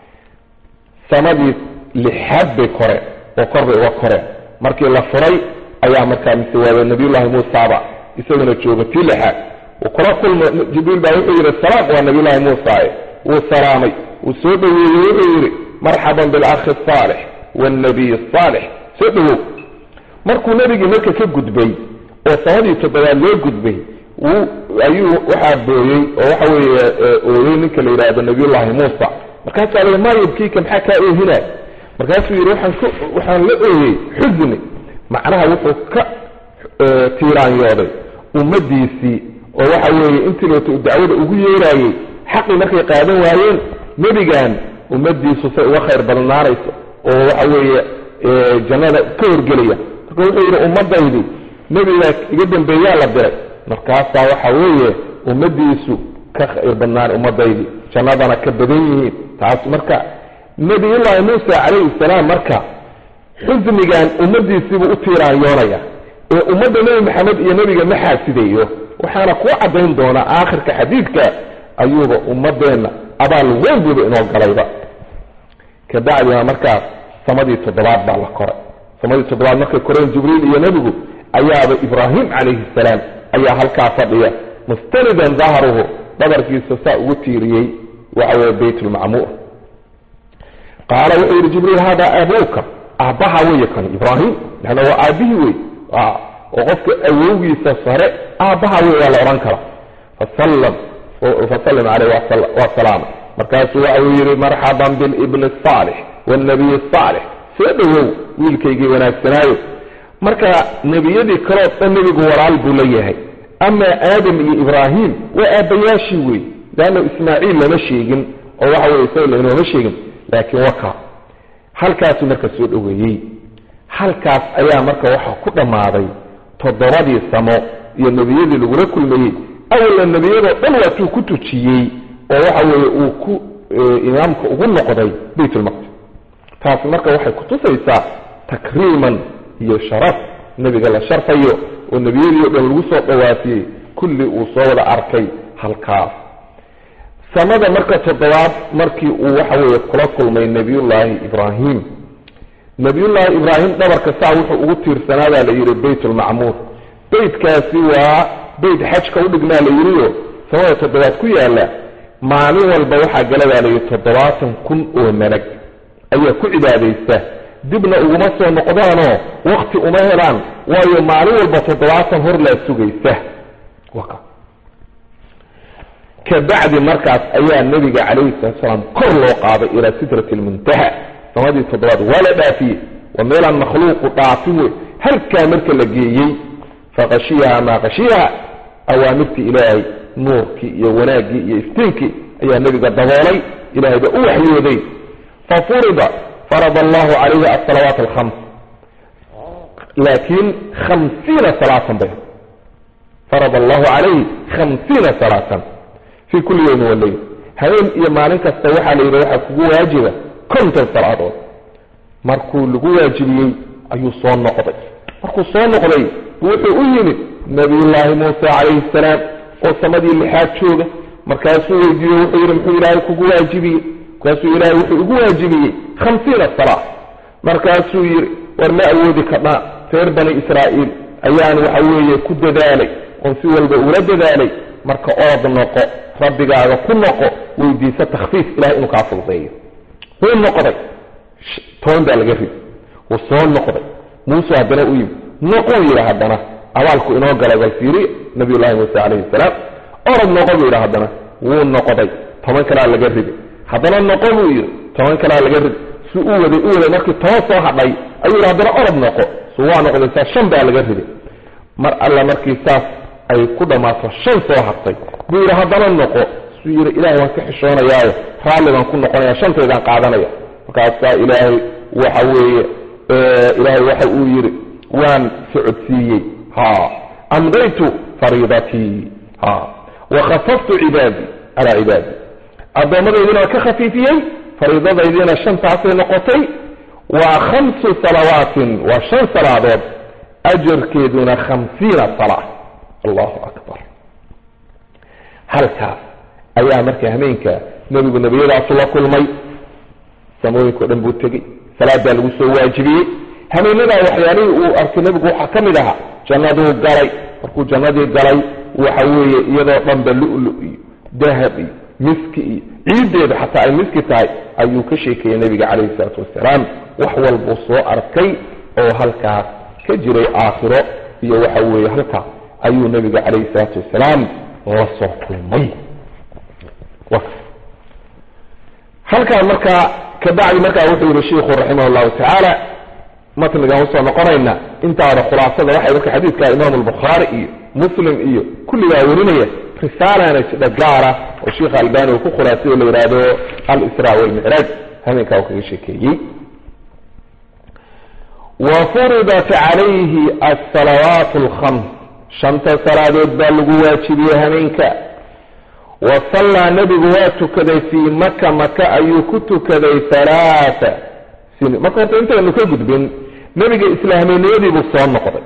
samadii lixaad bay koreen oo kor bay uga koreen markii la furay ayaa markaa mise waaba nabiyullaahi muusaaba isaguna jooga tii lixaad wuu kula kulma jibriil baa wuxuu yidhi salaam waa nabiyullaahi muusae wuu salaamay wuu soo dhoweeyey wuxuu yidhi marxaban bilakhi asaalix waalnabiy asaalix soo dhowow markuu nebigii marka ka gudbay oo samadii toddobaad loo gudbay wuu ayuu waxaa booyey oo waxa weeye ooyey ninka la yidhaahdo nabiyullaahi muusa markaasaa la maa yubkiika maxaa kaa oohinaay markaasuu yidhi waxaan ka waxaan la ooyey xusni macnaha wuxuu ka tiiraanyooday ummadiisii oo waxa weeye intii loota dacwada ugu yeeraayey xaqii markay qaadan waayeen nebigan ummadiisu say uga khayr badnaanayso oo waxa weeye jannada ka horgelaya marka wuxuu yidhi ummadaydi nebigaa iga dambeeyaa la diray markaasaa waxa weeye ummadiisu ka khayr badnaan ummadaydi jannadana ka badan yihiin taas marka nebiyullaahi muusa calayhi salaam marka xusnigan ummadiisiibuu u tiiraanyoonaya ee ummadda nebi maxamed iyo nebiga ma xaasideeyo waxaana kuu caddayn doonaa aakhirka xadiidka ayuuba ummadeenna abaal weyn buuba inoo galayba kabacdina markaas samadii toddobaad baa la koray samadii toddobaad markay koreen jibriil iyo nebigu ayaaba ibraahim calayhi salaam ayaa halkaa fadhiya mustanidan dahruhu dhabarkiisa saa ugu tiiriyey waxa weye bayt lmacmuur qaala wuxuu yidhi jibriil hada abuuka aabbaha weeye kan ibraahim leanna waa aabbihii wey oo qofka awowgiisa sare aabbaha wey waa la odhan kara fasallam fasallim caleyh waa salaama markaasuu waxa uu yidhi marxaban bilibni asaalix waalnabiy asaalix soo dhowow wiilkaygii wanaagsanaayo marka nebiyadii kaleo dhan nebigu walaal buu la yahay amaa aadam iyo ibraahim waa aabbayaashii wey leanna ismaaciil lama sheegin oo waxa weye isaga lanooma sheegin laakiin waka halkaasuu marka soo dhoweeyey halkaas ayaa marka waxaa ku dhammaaday toddobadii samo iyo nebiyadii lagula kulmayey awalla nebiyadoo dhan waatuu ku tujiyey oo waxa weeye uu ku imaamka ugu noqday baytulmaqdis taasi marka waxay kutusaysaa takriiman iyo sharaf nebiga la sharfayo oo nebiyadii o dhan lagu soo dhawaafiyey kulli uu soo wada arkay halkaas samada marka toddobaad markii uu waxa weeye kula kulmay nebiyullaahi ibraahim nebiyullaahi ibraahim dhabarka saa wuxuu ugu tiirsanaadaa la yidhi baytulmacmuur beytkaasi waa beyt xajka u dhignaa la yidhiyo samada toddobaad ku yaalla maalin walba waxaa galadaa layidhi toddobaatan kun oo malag ayaa ku cibaadaysta dibna uguma soo noqdaanoo wakti uma helaan waayo maalin walba toddobaatan hor laa sugaysa kabacdi markaas ayaa nebiga calayhi salatu salaam kor loo qaaday ilaa sidrati lmuntaha samadii toddobaad waa la dhaafiyey waa meelaan makhluuqu dhaafin wey halkaa marka la geeyey faqashiyaha maa qashiyaha awaamirtii ilaahay nuurkii iyo wanaaggii iyo iftiinkii ayaa nebiga daboolay ilahay baa u waxyooday fafurida farada allahu calayhi asalawaat alkhams laakiin khamsiina salaatan bay farada allahu calayhi khamsiina salaatan fii kulli yowmin waleyl habeen iyo maalin kasta waxaa la yidhi waxaa kugu waajiba konton salaadood markuu lagu waajibiyey ayuu soo noqday markuu soo noqday wuxuu u yimid nabiyullaahi muuse calayhi salaam oo samadii lixaad jooga markaasuu weydiiye wuxuu yidhi muxuu ilaahay kugu waajibiyey markaasuu ilaahay wuxuu igu waajibiyey khamsiina salaa markaasuu yidhi war ma awoodi kadhaa reer bani israa'iil ayaan waxa weeye ku dadaalay oon si walba ula dadaalay marka ood noqo rabbigaaga ku noqo weydiisa takhfiif ilahay inuu kaa fududeeyo wuu noqday toban baa laga ridi wuu soo noqday muuse haddana u yimid noquu yidhi haddana abaalku inoo galay bal fiiriya nabiyullahi muuse calayhi salaam orod noqo buu yidhi haddana wuu noqday toban kalaa laga ridi haddana noqo buu yidhi toban kalaa laga ridi su u waday u waday markii toban soo hadhay ayuu yidhi haddana orod noqo su waa noqday saa shan baa laga ridi mar alla markii saas ay ku dhammaato shan soo hartay buu yidhi haddana noqo suu yidhi ilahay waan ka xishoonayaayo raalli baan ku noqonaya shantaydaan qaadanaya markaasaa ilaahay waxa weeye ilaahay waxa uu yidhi waan socodsiiyey ha amdaytu fariidatii ha wakhafaftu cibaadii calaa cibaadii addoommadaydiina waa ka khafiifiyey fariidadaydiina shantaasay noqotay waa khamsu salawaatin waa shan salaadood ajarkeeduna khamsiina salaa allahu akbar halkaas ayaa marka hameenka nebigu nebiyadaasu la kulmay samooyinka o dhan buu tegey salaadaa lagu soo waajibiyey hameenadaa waxyaalihii uu arkay nebigu waxaa ka mid ahaa jannaduu galay markuu jannadii galay waxa weeye iyadoo dhanba lu-lu iyo dahab iyo miski iyo ciiddeeda xataa ay miski tahay ayuu ka sheekeeyey nebiga calayhi salaatu wasalaam wax walbuu soo arkay oo halkaas ka jiray aakhiro iyo waxa weeye halkaas ayuu nebiga calayhi salaatu wasalaam la soo kulmay halkaa markaa kabacdi markaa wuxuu yihi shiikhu raximah allahu tacaala matnigan usoo noqonayna intaada khulaasada waxay marka xadiidka imaamu albukhaari iyo muslim iyo kulligaa warinaya risaalana jidha gaara oo sheikha albani uu ku khulaasay oo la yidhaahdo al-israa walmicraaj habeenkaa uu kaga sheekeeyey wa furidat calayhi asalawaat alkhams shanta salaadood baa lagu waajibiyey habeenka wa sallaa nebigu waa tukaday fii maka maka ayuu ku tukaday halaata siniin marka horta intaynu ka gudbin nebiga islaamnimadiibuu soo noqday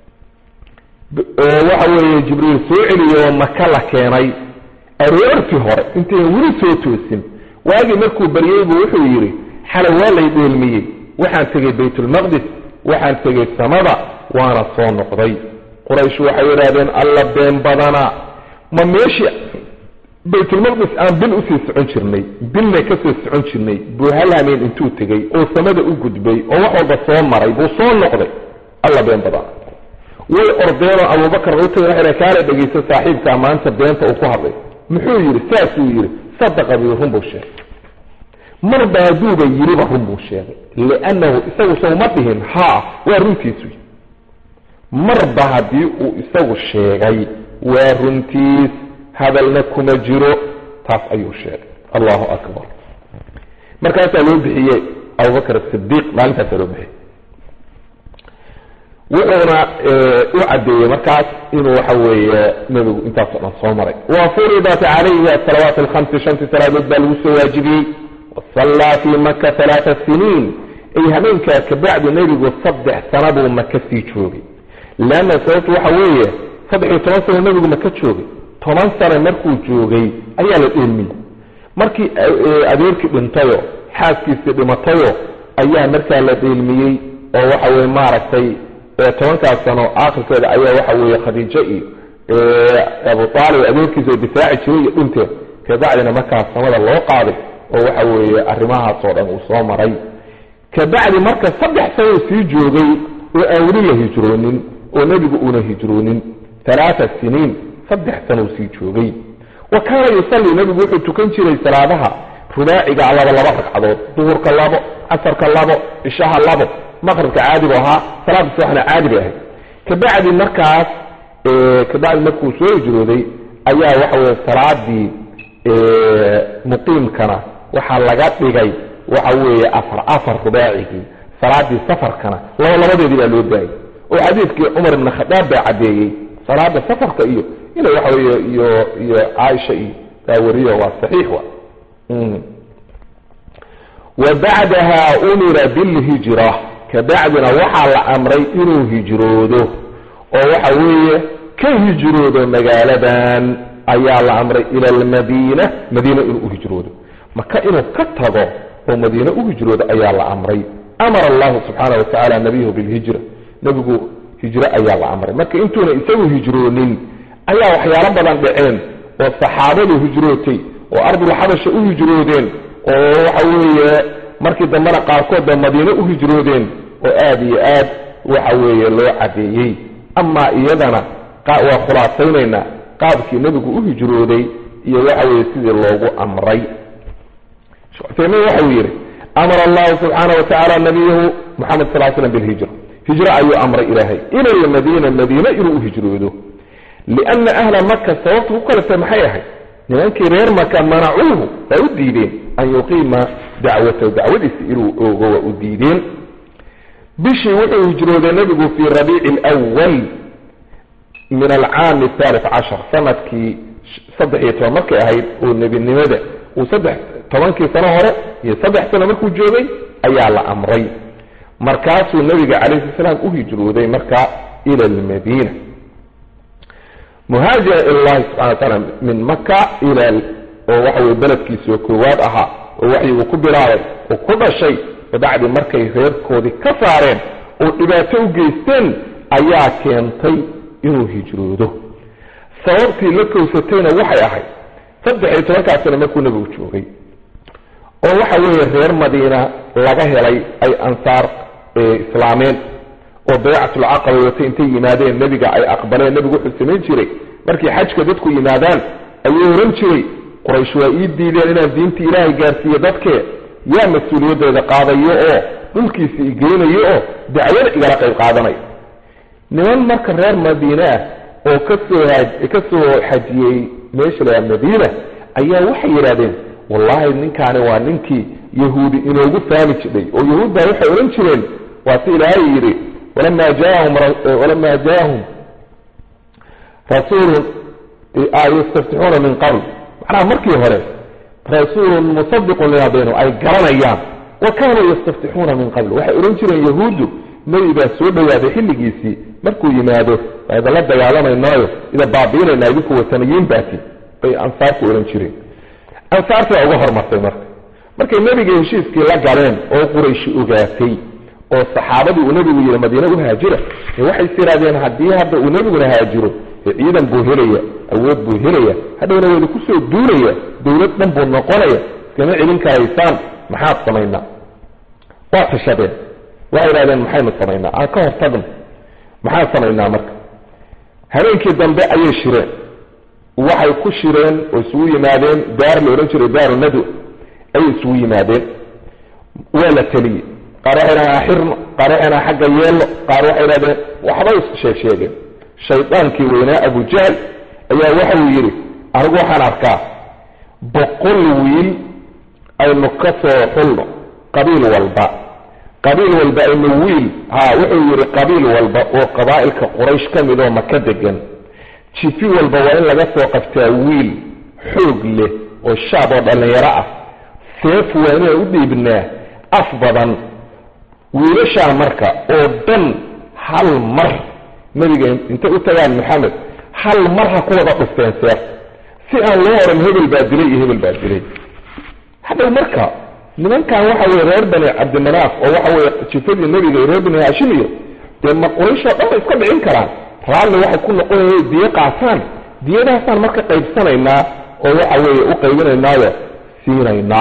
oo waxa weeye jibriil soo celiyo maka la keenay aroortii hore intayn weli soo toosin waagii markuu baryey buu wuxuu yidhi xalay waa lay dheelmiyey waxaan tegey baytulmaqdis waxaan tegey samada waana soo noqday quraysh waxay yidhahdeen alla been badana ma meeshii baytulmaqdis aan bil usii socon jirnay bilna kasoo socon jirnay buu hal hameen intuu tegey oo samada u gudbay oo wax walba soo maray buu soo noqday alla been badana way ordeenoo abubakar u tagay waxay kaala dhegaysa saaxiibkaa maanta beenta uu ku hadlay muxuu yidhi saasuu yidhi sadaqa bii run buu sheegay marba hadduuba yidhiba run buu sheegay liannahu isagu sawma dhihin haa waa runtiisu marba haddii uu isagu sheegay waa runtiis hadalna kuma jiro taas ayuu sheegay allahu akbar markaasaa loo bixiyey abubakar asidiiq maalintaasaa loo bixiyey wuxuuna u caddeeyey markaas inuu waxa weeye nebigu intaasoo dhan soo maray wa furidat calayhi asalawaat alkhamsi shantii salaadood baa lagu soo waajibiyey wasallaa fii maka halaata siniin ay habeenkaa kabacdu nebigu saddex sana buu maka sii joogay leanna sababtu waxa weeye saddex iyo toban sano nebigu maka joogay toban sano markuu joogay ayaa la dheelmiyey markii adeerkii dhintayo xaaskiisii dhimatayo ayaa markaa la dheelmiyey oo waxa weye maaragtay tobankaas sano aakhirkeeda ayaa waxa weeye khadiijo iyo abu aalib adeerkiisa oo difaaci jiray iyo dhinteed kabacdina markaas samada loo qaaday oo waxa weeye arrimahaasoo dhan uu soo maray kabacdi marka saddex sanoo sii joogay oo aan weli la hijroonin oo nebigu uuna hijroonin alaaa siniin saddex sanoo sii joogay wa kaana yusalli nebigu wuxuu tukan jiray salaadaha rubaaciga laba laba ragcadood duhurka labo casarka labo cishaha labo maqribka caadi bu ahaa salaada subaxna caadi bay ahayd kabacdi markaas kabacdi markuu soo hijrooday ayaa waxa weye salaadii muqiimkana waxaa laga dhigay waxa weeye afar afar rubaacigii salaadii safarkana laba labadeedii baa loo daayay oo xadiidkii cumar ibn khadaab baa caddeeyey salaada safarka iyo ina waxa weye iyo iyo caaisha iyo baa wariyo waa saxiix wa wa bacdaha umira bilhijra kabacdina waxaa la amray inuu hijroodo oo waxa weeye ka hijroodo magaaladan ayaa la amray ila almadiina madiina inuu u hijroodo maka inuu ka tago oo madiine u hijroodo ayaa la amray amara allahu subxaana watacaala nabiyahu bilhijra nebigu hijro ayaa la amray marka intuuna isagu hijroonin ayaa waxyaalo badan dhaceen oo saxaabadu hijrootay oo ardulxabasha u hijroodeen oo waxa weeye markii dambena qaarkoodba madiine u hijroodeen oo aada iyo aad waxa weeye loo cadeeyey amaa iyadana waa khulaasaynaynaa qaabkii nebigu u hijrooday iyo waxa weeye sidii loogu amray uthaymiin waxau yidhi amara allahu subxaana wa tacaala nabiyahu moxamed sal slam bilhijra hijro ayuu amray ilaahay ila lmadiina madiine inuu u hijroodo liana ahla maka sababta ku kaletay maxay ahayd nimankii reer maka manacuuhu waa u diideen an yuqiima dacwatahu dacwadiisa inuu oogo waa u diideen bishii wuxuu hijrooday nebigu fii rabiici alwal min alcaami athaalith cashar sanadkii saddex iyo toban markay ahayd oo nebinimada uu saddex tobankii sano hore iyo saddex sano markuu joogay ayaa la amray markaasuu nebiga calayhi salaam u hijrooday marka ila almadiina muhaajira ila llahi subxana wa taala min maka ila oo waxa weye beledkiisao koowaad ahaa oo waxyiguu ku bilaabay oo ku dhashay kabacdi markay reerkoodii ka saareen oo dhibaato u geysteen ayaa keentay inuu hijroodo sababtii la kowsatayna waxay ahayd saddex iyo tobankaa sano markuu nebigu joogay oo waxa weeye reer madiina laga helay ay ansaar islaameen oo baycatulcaqaba watay intay yimaadeen nebiga ay aqbaleen nebigu wuxuu samayn jiray markii xajka dadku yimaadaan ayuu ohan jiray quraysh waa ii diideen inaan diinta ilaahay gaarsiiyo dadkee yaa mas-uuliyaddeeda qaadayo oo dhulkiisa igeynayo oo dacwada igala qayb qaadanayo niman marka reer madiine ah oo kasoo ka soo xajiyey meesha la madiina ayaa waxay yidhahdeen wallahi ninkaani waa ninkii yahuudi inoogu faami jidhay oo yahuud baa waxay odhan jireen waa si ilaahay yidhi walamaa jaahum walamaa jaahum rasuulun yastaftixuuna min qabl macnaha markii hore rasuulun musadiqun lima baynahum ay garanayaan wa kaanuu yastaftixuuna min qabl waxay odhan jireen yahuuddu nebi baa soo dhowaaday xilligiisii markuu yimaado waa idinla dagaalamaynayo ida baabiinayna idinku wataniyiin baati bay ansaarku odhan jireen ansaartii baa uga hormartay marka markay nebiga heshiiskii la galeen oo qurayshi ogaatay oo saxaabadii uu nebigu yidhi madiine u haajira waxay tirahdeen haddii hadda uu nebiguna haajiro ciidan buu helaya awood buu helaya hadhowna wayda kusoo duulaya dowlad dhan buu noqonaya iskama celin karaysaan maxaad samaynaa waa tashadeen waxay idhahdeen maxaynu samaynaa aan ka hortagno maxaan samaynaa marka habeenkii dambe ayay shireen waxay ku shireen oo isugu yimaadeen daar la odhan jiray daaru nadu ayay isugu yimaadeen waa la teliyey qaar waxay dhahdeen axirno qaar waxay dhahdeen xagga yeello qaar waxay dhahdeen waxbay sheeg sheegeen shaydaankii weynaa abujahl ayaa waxauu yidhi anigu waxaan arkaa boqol wiil aynu ka soo xulno qabiil walba qabiil walba aynu wiil ha wuxuu yidhi qabiil walba oo qabaa'ilka quraysh ka mid oo maka degan jifi walba waa in laga soo qabtaa wiil xoog leh oo shaab oo dhallinyaro ah seef waa inaan u dhiibnaa af badan wiilashaa marka oo dhan hal mar nabiga intay u tagaan maxamed hal mar ha ku wada dhufteen seef si aan loo oran hebel baa dilay iyo hebel baa dilay hadhow marka nimankan waxa weye reer bani cabdimanaaf oo waxa weye jifadii nebiga iyo reer bani haashim iyo dee ma qurayshoo dhan bay iska dhicin karaan raalli waxay ku noqonaya diyo qaataan diyadahaasaan marka qaybsanaynaa oo waxa weeye u qaybinaynaayo siinaynaa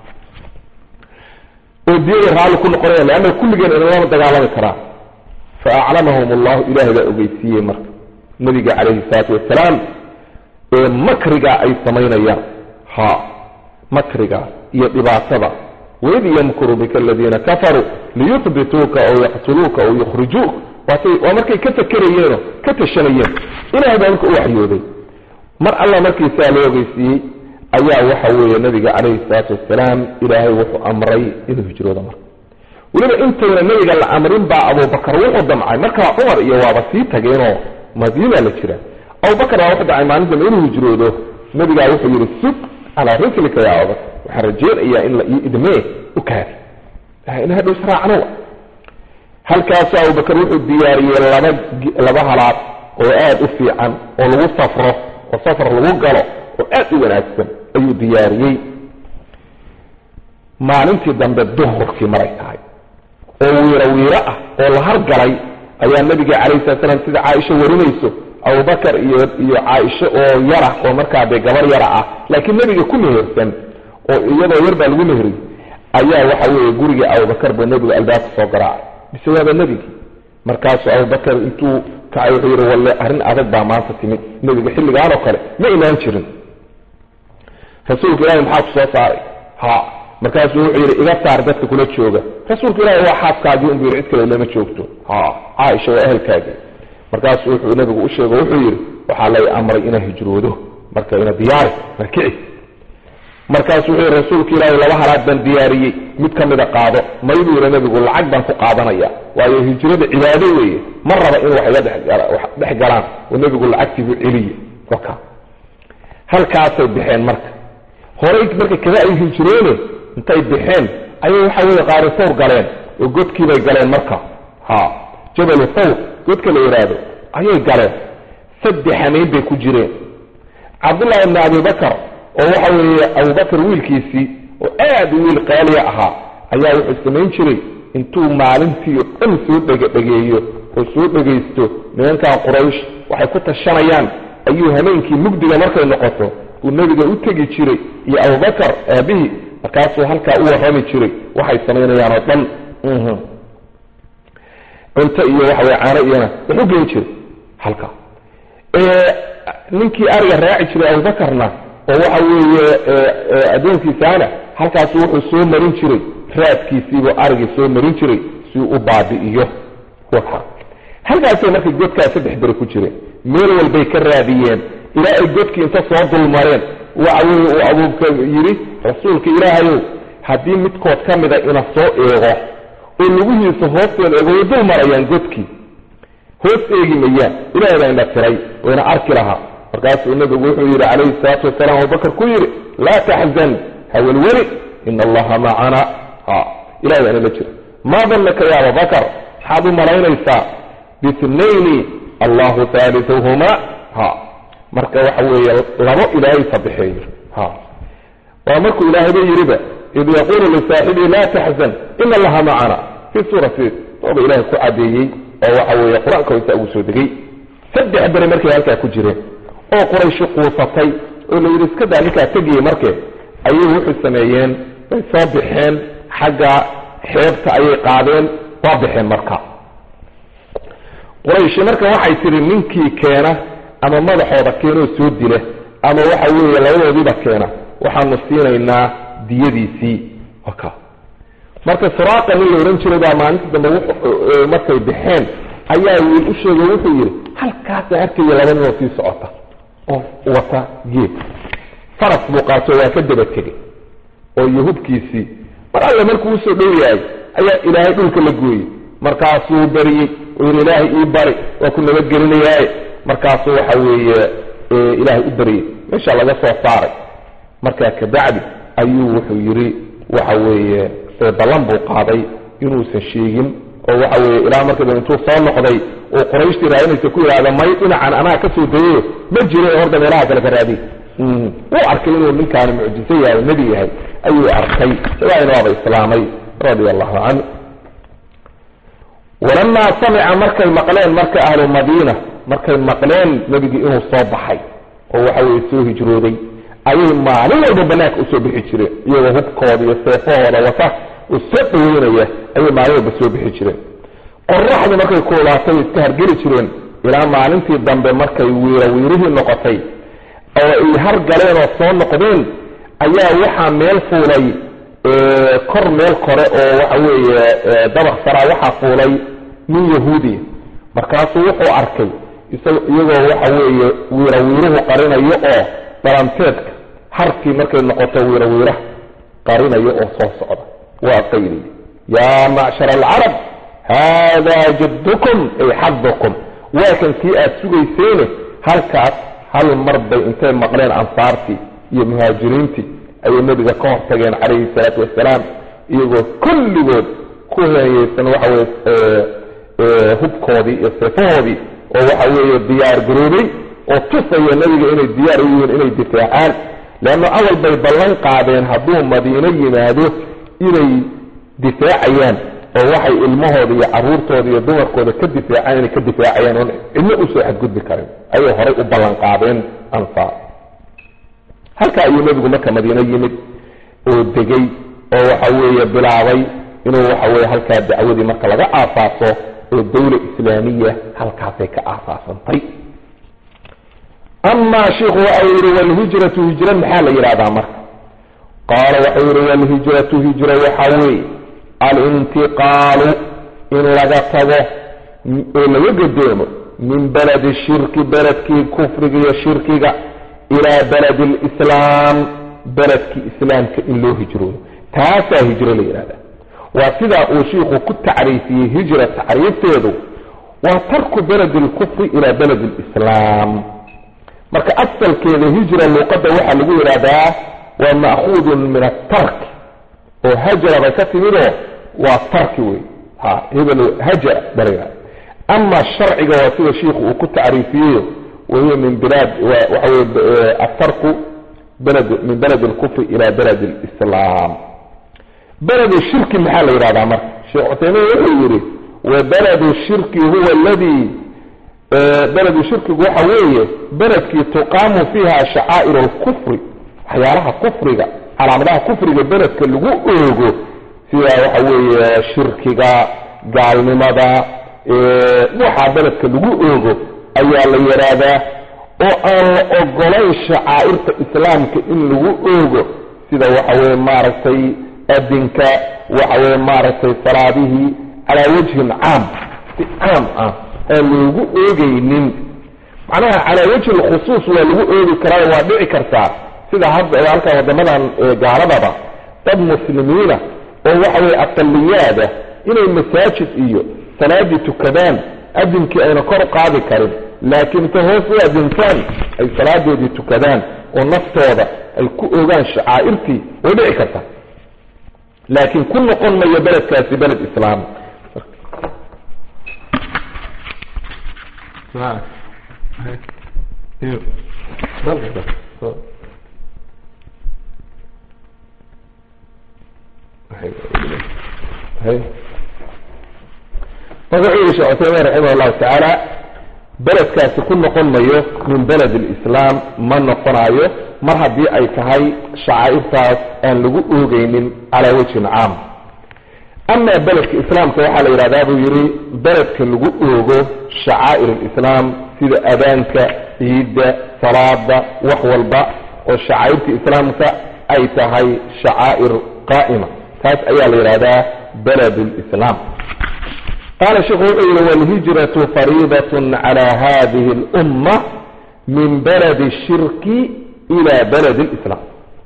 oo diyada raalli ku noqonaya leanna kulligeen inalama dagaalami karaan fa aclamahum allahu ilaahay baa ogeysiiyey marka nabiga calayhi salaatu wasalaam ee makriga ay samaynayaan ha makriga iyo dhibaatada waid yamkuru bika aladiina kafaruu liyuhbituuka aw yaqtuluuka aw yukhrijuuka waatay waa markay ka fakerayeenoo ka tashanayeen ilahay baa marka u waxyooday mar alla markiisaa loo ogeysiiyey ayaa waxa weeye nabiga calayhi salaatu wasalaam ilaahay wuxuu amray inuu hijroodo marka weliba intayna nabiga la amrin baa abubakar wuxuu damcay markaa cumar iyo waaba sii tageenoo madiina la jira abubakar baa wuxuu dacay maalin dambe inuu hijroodo nabigaa wuxuu yidhi sug calaa rislika ya abubakar waxaan rajeynayaa in la ii idmee u kaadi in hadhow israacno halkaasu abubakar wuxuu diyaariyey laba laba halaad oo aada u fiican oo lagu safro oo safar lagu galo oo aada u wanaagsan ayuu diyaariyey maalintii dambe duhurkii maray tahay oo wiiro wiiro ah oo la hargalay ayaa nabiga calayhi salat slam sida caaisha warinayso abubakar iyo iyo caaisho oo yara oo markaa dee gabar yara ah laakiin nebiga ku mehersan oo iyadoo yar baa lagu meheriyey ayaa waxa weeye gurigii abubakar buu nebigu albaabka soo garaacay bise waaba nebigii markaasuu abubakar intuu kacay wuxuu yidhi walle arrin adag baa maanta timid nebiga xilligaan oo kale ma imaan jirin rasuulka ilahi maxaa ku soo saaray ha markaasuu wuxuu yidhi iga saar dadka kula jooga rasuulka ilaahi waa xaaskaagii unbu yidhi cid kale lama joogto ha caaisha waa ehelkaagii markaasuu wuxuu nabigu u sheego wuxuu yidhi waxaa lay amray inaa hijroodo marka ina diyaari markici markaasuu wuxuu yidhi rasuulka ilaahi laba halaad baan diyaariyey mid ka mida qaado may buu yidhi nabigu lacag baan ku qaadanaya waayo hijrada cibaado weeye ma raba in wax iga dhex galaan oo nebigu lacagtiibu celiye waka halkaasay baxeen marka horay marka kada ay hijroone intay baxeen ayay waxa weeye qaari thawr galeen oo godkiibay galeen marka ha jabalu thawr godka la yidhaahdo ayay galeen saddex hameyn bay ku jireen cabdullahi ibni abibakar oo waxa weeye abubakar wiilkiisii oo aada u wiil qaaliya ahaa ayaa wuxuu samayn jiray intuu maalintii o dhan soo dhegadhegeeyo oo soo dhegaysto nimankan quraysh waxay ku tashanayaan ayuu hameenkii mugdiga markay noqoto uu nebiga u tegi jiray iyo abubakar aabihii markaasuu halkaa u warrami jiray waxay samaynayaan oo dhan cunto iyo waxaweye caano iyona wax u geen jiray halkaa ninkii ariga raaci jiray abubakarna oo waxa weeye addoonkiisaana halkaasu wuxuu soo marin jiray raadkiisiibuu arigii soo marin jiray si uu u baabi'iyo waka halkaasay markay godkaa saddex beri ku jireen meel walbay ka raadiyeen ilaa ay godkii inta soo dulmareen waxa weye uu abuubka yidhi rasuulka ilaahayow haddii midkood ka mida ina soo eego oo lugihiisa hoosteeda eego way dul marayaan godkii hoos eegi mayaan ilahay baa ina tiray wayna arki lahaa markaasuu nabigu wuxuu yidhi calayhi salaatu wasalaam abubakar ku yidhi laa taxzan hawelweli ina allaha macana ha ilahay baa inala jira maa danaka ya abubakar maxaad u malaynaysaa bitnayni allahu haaliuhuma ha marka waxa weeye labo ilaahay sadexeeyo ha waa markuu ilaahayba yidhiba id yaquulu lisaaxibihi laa taxzan ina allaha macana fii suurati tooba ilahay ku cadeeyey oo waxa weeye qur-aanka hoysaa ugu soo degay saddex beri markay halkaa ku jireen oo qurayshi quusatay oo la yidhi iska daa ninkaa tegiyey markee ayay wuxuu sameeyeen way soo baxeen xagga xeebta ayay qaadeen waa baxeen marka qurayshi marka waxay tidhi ninkii keena ama madaxooda keenoo soo dila ama waxa weeye labadoodiiba keena waxaanu siinaynaa diyadiisii waka marka suraaqa nin la odhan jiray baa maalinta dambe markay baxeen ayaa wiil u sheegay wuxuu yidhi halkaasa arkaya laba ninoo sii socota oo wata geed faras buu qaato waa ka daba tegay oo yahubkiisii mar alle markuu usoo dhow yahay ayaa ilaahay dhulka la gooyey markaasuu bariyey oo yidhi ilaahay ii bari waa ku nabadgelinayaaye markaasuu waxa weeye ilaahay u bariyey meesha laga soo saaray markaa kabacdi ayuu wuxuu yidhi waxa weeye ballan buu qaaday inuusan sheegin oo waxa weeye ilaa markaba intuu soo noqday oo qurayshtii raadinaysa ku yidhahda may dhinacan anaa ka soo dayayo ma jiro horda meelaha kale ka raadiy wuu arkay inuu ninkaani mucjiso yahay o nebi yahay ayuu arkay sabaadina waaba islaamay radia allahu canhu walamaa samica markay maqleen marka ahlu madiina markay maqleen nebigii inuu soo baxay oo waxa weye soo hijrooday ayay maalin walba banaanka usoo bixi jireen iyagoo hubkooda iyo seefahooda wata oo soo dhaweynaya ayay maalin walba soo bixi jireen qoraxdu markay kuulaatay iska hargeli jireen ilaa maalintii dambe markay wiira wiirihii noqotay oo ay hargaleen oo soo noqdeen ayaa waxaa meel fuulay kor meel kore oo waxa weeye dabaq saraa waxaa fuulay nin yahuudiya markaasuu wuxuu arkay iyagoo waxa weeye wiira wiiruhu qarinayo oo dhalanteedka harkii markay noqoto wiira wiiraha qarinayo oo soo socda waa qayliy yaa macshar alcarab haadaa jaddukum ay xadukum waa kan kii aad sugayseene halkaas hal mar bay intay maqleen ansaartii iyo muhaajiriintii ayay nebiga ka hortageen calayhi salaatu wasalaam iyagoo kulligood ku heeyeysan waxa weye hubkoodii iyo seefahoodii oo waxa weeye diyaar garoobay oo tusaya nebiga inay diyaar u yihiin inay difaacaan leanna awal bay ballan qaadeen hadduu madiino yimaado inay difaacayaan oo waxay ilmahooda iyo caruurtooda iyo dumarkooda ka difaacaan inay ka difaacayaan oon cidno usoo xadgudbi karin ayay horay u ballan qaadeen ansaar halkaa ayuu nebigu marka madiino yimid oo degay oo waxa weeye bilaabay inuu waxa weye halkaa dacwadii marka laga aasaaso oo dawla islaamiya halkaasay ka aasaasantay amaa shiikhu waxa uu yihi walhijratu hijra maxaa la yidhahdaa marka qaala waxau yihi walhijratu hijra waxaa weeye alintiqaalu in laga tago oo laga gadoomo min beledi shirki beledkii kufriga iyo shirkiga ilaa beledi lislaam beledkii islaamka in loo hijroodo taasaa hijro la yidhahda waa sidaa uu shiikhu ku tacriifiyey hijra tacriifteedu waa tarku beledi lkufri ilaa beledi lislaam marka asalkeeda hijra luuqadda waxaa lagu yidhahdaa waa ma'khuudun min atarki oo hajara bay ka timidoo waa tarki wey ha hebel hajara bala ama sharciga waa sida shiikhu uu ku tacriifiyeyo wahiya min bilaad waxa weye atarku beled min beled alkufri ila beled alislaam beled shirki maxaa la yidhahdaa marka sheekh cuthaymiin wuxuu yidhi wa beled shirki huwa aladii beledu shirkigu waxa weeye beledkii tuqaamu fiiha shacaa'ir alkufri waxyaalaha kufriga calaamadaha kufriga beledka lagu oogo sida waxa weeye shirkiga gaalnimada waxaa beledka lagu oogo ayaa la yidhaahdaa oo aan la ogolayn shacaa'irta islaamka in lagu oogo sida waxa weye maaragtay adinka waxa weye maaragtay salaadihii calaa wajhin caam si caam ah aan loogu oogeynin macnaha calaa wajhi lkhusuus waa lagu oogi karaa waa dhici kartaa sida hadda halkan wadamadan gaaladaba dad muslimiina oo waxa weye aqaliyaada inay masaajid iyo salaadii tukadaan adinkii ayna kor qaadi karin laakiin inta hoos u adintaan ay salaadoodii tukadaan oo naftooda ay ku ogaan shacaa'irtii way dhici kartaa laakiin ku noqon mayo beledkaasi beled islaam marka wuxuu yihi sheekh cuseymin raximah llahu tacaala beledkaasi ku noqon mayo min beled lislaam ma noqonayo mar haddii ay tahay shacaa'irtaas aan lagu oogeynin calaa wajhin caam amaa beledka islaamka waxaa la yidhahdaa buu yihi beledka lagu oogo shacaa'ir alislaam sida adaanka ciidda salaada wax walba oo shacaa'irta islaamka ay tahay shacaa'ir qaa'ima taas ayaa la yidhahdaa beled lislaam qaala sheikhu wuxuu yihi walhijratu fariidatun calaa hadihi alumma min baladi shirki ila baladi lislaam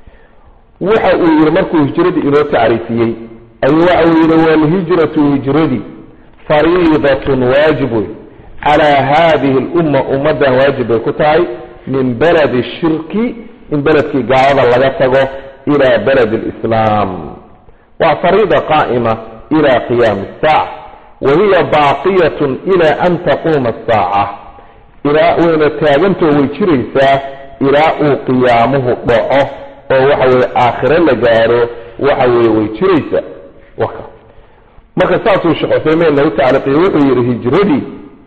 waxa uu yihi markuu hijradii inoo tacriifiyey ayuu waxa uu yihi walhijratu hijradii fariidatun waajib wey calaa hadihi lumma ummaddan waajib bay ku tahay min baladi shirki in beledkii gaalada laga tago ila baladi lislaam waa fariida qaa'ima ila qiyaami saaca wahiya baaqiyatun ilaa an taquuma asaaca ilaa wayna taagantoo way jiraysaa ilaa uu qiyaamuhu dhaco oo waxa weye aakhiro la gaaro waxa weye way jiraysaa waka marka saasuu sheekh cuseymein nagu tacliiqiye wuxuu yihi hijradii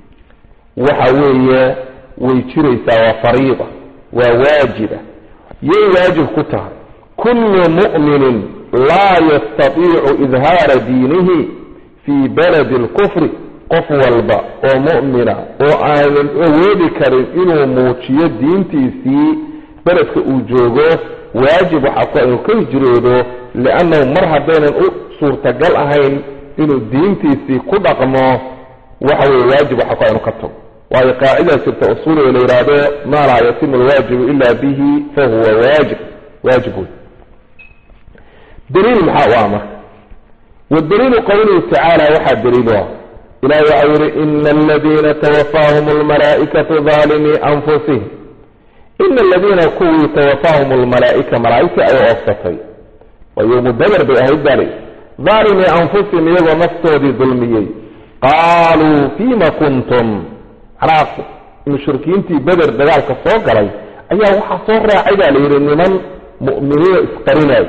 waxa weeye way jiraysaa waa fariida waa waajiba yay waajib ku tahay kullu mu'minin laa yastatiicu idhaara diinihi fii baladi alkufri qof walba oo mu'mina oo aanan awoodi karin inuu muujiyo diintiisii beledka uu joogo waajib waxaa ku inuu ka hijroodo liannahu mar haddaynan u suurtagal ahayn inuu diintiisii ku dhaqmo waxa weye waajib waxaa ku inuu ka tago waayo qaacidaa jirta usuuliga la yidhaahdo maa laa yatimu alwaajibu ila bihi fahuwa waajib waajib wey daliil maxaa u ah marka wadaliilu qowluhu tacaala waxaa daliilu ah ilahi waxau yihi ina aladiina tawafaahum almalaa'ikatu daalimii anfusihim ina aladiina kuwii tawafaahum almalaa'ika malaa'igtii ay oofsatay waa yowmu bader bay ahayd bali daalimii anfusihim iyagoo naftoodii dulmiyey qaaluu fiima kuntum manaa mushrikiintii beder dagaalka soo galay ayaa waxaa soo raacay baa la yidhi niman mu'miniina isqarinay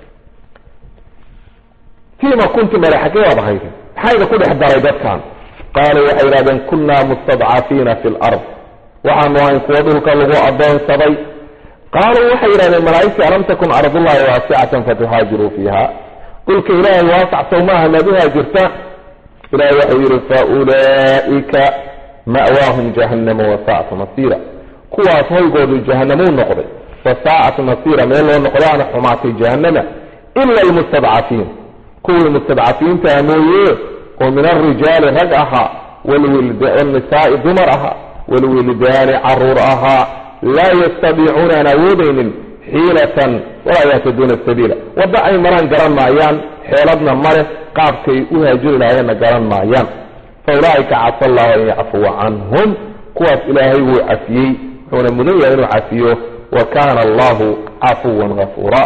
fiima kuntum bale xaggee waad ahayd maxaa idin ku dhex daray dadkan qaaluu waxay yidhahdeen kunnaa mustadcafiina fi lard waxaanu ahayn kuwo dhulka lagu addoonsaday qaaluu waxay yidhahdeen malaa'igtii alam takun ardullahi waasicatan fatuhaajiruu fiiha dhulka ilaahay waasac sow maaha maad uhaajirtaan ilahay waxau yidhi faulaa'ika ma'waahum jahannama wasaa'at masiira kuwaas hoygoodu jahanamuu noqday wasaa'at masiira meel loo noqdaana xumaatay jahannama ila almustadcafiin kuwii mustadcafiintaha mooye oo min alrijaali rag ahaa wanisaai dumar ahaa walwildaani caruur ahaa laa yastadiicuuna aan awoodaynin xiilatan walaa yahtaduuna sabiila waddo ay maraan garan maayaan xeeladna male qaabkay u haajiri lahayenna garan maayaan fa ulaa'ika casa allahu an yacfuwa canhum kuwaas ilaahay wuu cafiyey wuxuuna mudan yahay inuu cafiyo wa kaana allahu cafuwan gafuura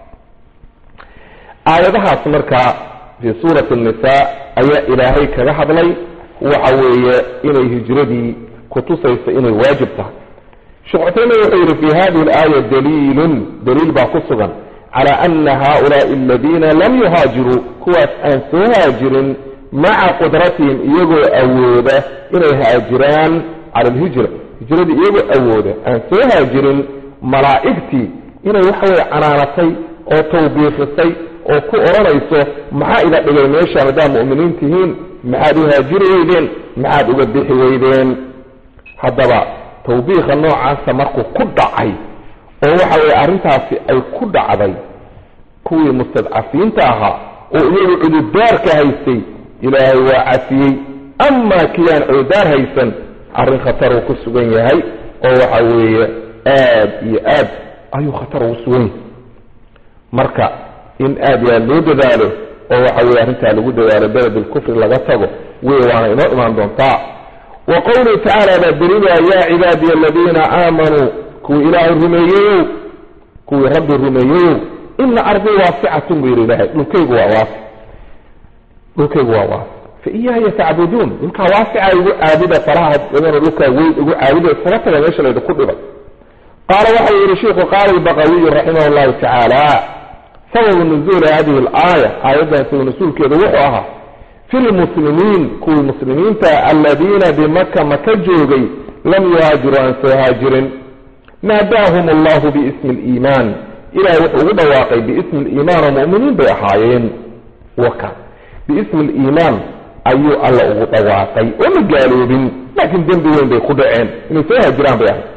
aayadahaas markaa fii suurati nnisaa ayaa ilaahay kaga hadlay waxa weeye inay hijradii kutusayso inay waajib tahay sheekh cusaymin wuxuu yidhi fi hadihi alaaya daliilun daliil baa ku sugan cala ana haulaai aladiina lam yuhaajiruu kuwaas aan soo haajirin maca qudratihim iyagoo awooda inay haajiraan cala alhijra hijradii iyagoo awooda aan soo haajirin malaa'igtii inay waxa weye canaanatay oo tawbiifisay oo ku odhanayso maxaa ida dhigay meeshaan haddaad mu'miniin tihiin maxaad u haajiri weydeen maxaad uga bixi weydeen haddaba tawbiikha noocaasa markuu ku dhacay oo waxa weeye arrintaasi ay ku dhacday kuwii mustadcafiinta ahaa oo iyagu cududaarka haystay ilaahay waa cafiyey amaa kii aan coodaar haysan arrin khatar uu ku sugan yahay oo waxa weeye aad iyo aad ayuu khatar ugu sugan yahay marka in aad iyo aad loo dadaalo oo waxa weye arrintaa lagu dadaalo beled lkufri laga tago wey waana inoo imaan doontaa wa qawluhu tacaala baa daliilua yaa cibaadiya aladiina aamanuu kuwii ilaahay rumeeyeyow kuwii rabbi rumeeyeyow ina ardii waasicatun buu yidhi ilahay dhulkaygu waa waasi dhulkaygu waa waasi fa iyaaya tacbuduun dhulkaa waasica igu caabuda faraha badanoo dhulkaa weyn igu caabuda iskaga taga meesha laydinku dhibay qaala waxau yihi shiku qaala albaqawiyu raximah llahu tacaala sababu nuzuuli hadihi alaaya aayaddan sabab nusuulkeedu wuxuu ahaa fi lmuslimiin kuwii muslimiinta aladiina bimaka maka joogay lam yuhaajiruu aan soo haajirin naadaahum allahu biismi liimaan ilahay wuxuu ugu dhawaaqay biismi liimaan oo mu'miniin bay ahaayeen waka biismi liimaan ayuu alla ugu dhawaaqay oo ma gaaloobin laakiin dembi weyn bay ku dhaceen inay soo haajiraan bay ahayd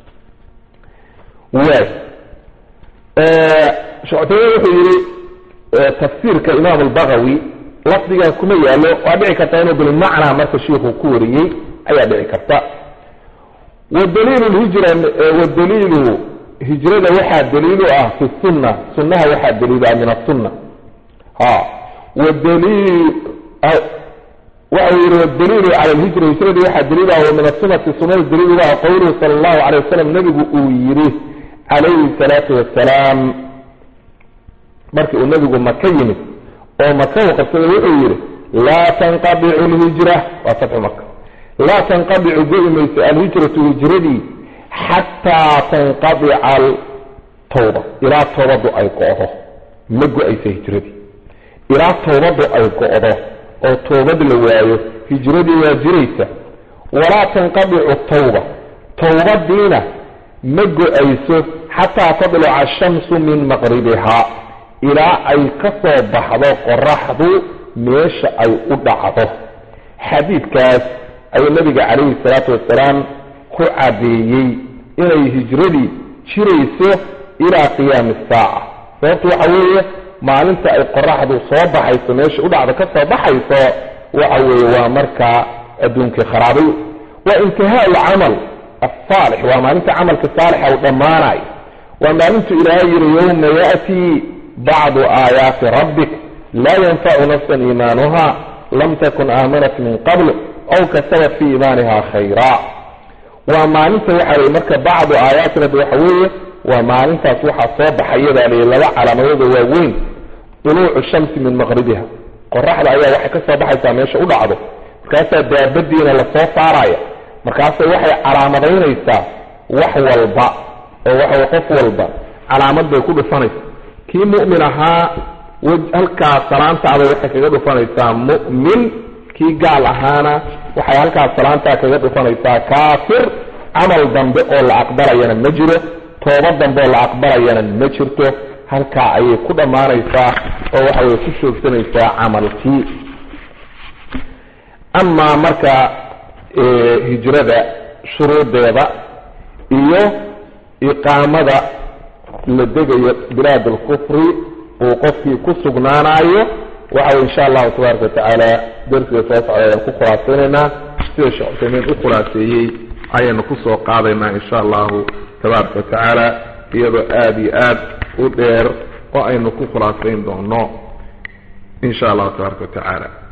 waay shoctayne wuxuu yihi tafsiirka imaam albagawi lafdigan kuma yaalo waa dhici karta inuu bilmacnaa marka shiiku ku wariyey ayaa dhici karta wadaliilu hijra wadaliilu hijrada waxaa daliilu ah fi sunna sunnaha waxaa daliilu ah min asunna ha wadaliil waxa yihi wadaliilu cala lhijra hijrada waxaa daliil ah wa min asunati sunada daliilu ah qowluhu sala allahu alay wasalam nabigu uu yidhi calayhi salaatu wasalaam markii uu nabigu maka yimid oo maka u qabsaday wuxuu yidhi laa tanqadicu lhijra waa fatxu maka laa tanqadicu go-i mayso alhijratu hijradii xataa tanqadica altawba ilaa toobaddu ay go-do ma go-aysa hijradii ilaa toobaddu ay go-do oo toobad la waayo hijradii waa jiraysa walaa tanqadicu tawba tawbadiina ma go-ayso xataa tadluca ashamsu min maqribihaa ilaa ay ka soo baxdo qoraxdu meesha ay u dhacdo xadiidkaas ayuu nabiga calayhi salaatu wasalaam ku caddeeyey inay hijradii jirayso ilaa qiyaami saaca sababtu waxa weeye maalinta ay qoraxdu soo baxayso meesha u dhacdo ka soo baxayso waxa weeye waa markaa adduunkii kharaabay waa intihaa alcamal asaalix waa maalinta camalka saalixa uu dhammaanayo waa maalintu ilaahay yihi yowma ya'tii bacdu aayaati rabbik laa yanfacu nafsan iimaanuha lam takun aamanat min qabl aw kasabat fii iimaaniha khayraa waa maalinta waxaa lii marka bacdu aayaati rabbi waxa weeye waa maalintaas waxaa soo baxayadaa lii laba calaamadooda waaweyn duluucu shamsi min maqribiha qoraxda ayaa waxay ka soo baxaysaa meesha u dhacdo markaasaa daabadiina lasoo saaraya markaasay waxay calaamadaynaysaa wax walba oo waxa qof walba calaamad bay ku dhufanaysa kii mu'min ahaa halkaa salaantaada waxay kaga dhufanaysaa mu'min kii gaal ahaana waxay halkaas salaantaa kaga dhufanaysaa kaafir camal dambe oo la aqbalayana ma jiro tooba dambe oo la aqbalayana ma jirto halkaa ayay ku dhammaanaysaa oo waxa way ku joogsanaysaa camalkii amaa marka hijrada shuruudeeda iyo iqaamada la degayo bilaad alkufri uu qofkii ku sugnaanayo waxa wey insha allahu tabaaraka watacaala darsiga soo socda ayaan ku khulaasaynaynaa sida sheekh cusaymiin u khulaaseeyey ayaynu kusoo qaadaynaa insha allahu tabaaraka watacaala iyadoo aada iyo aad u dheer oo aynu ku khulaasayn doono insha allahu tabaaraka watacaala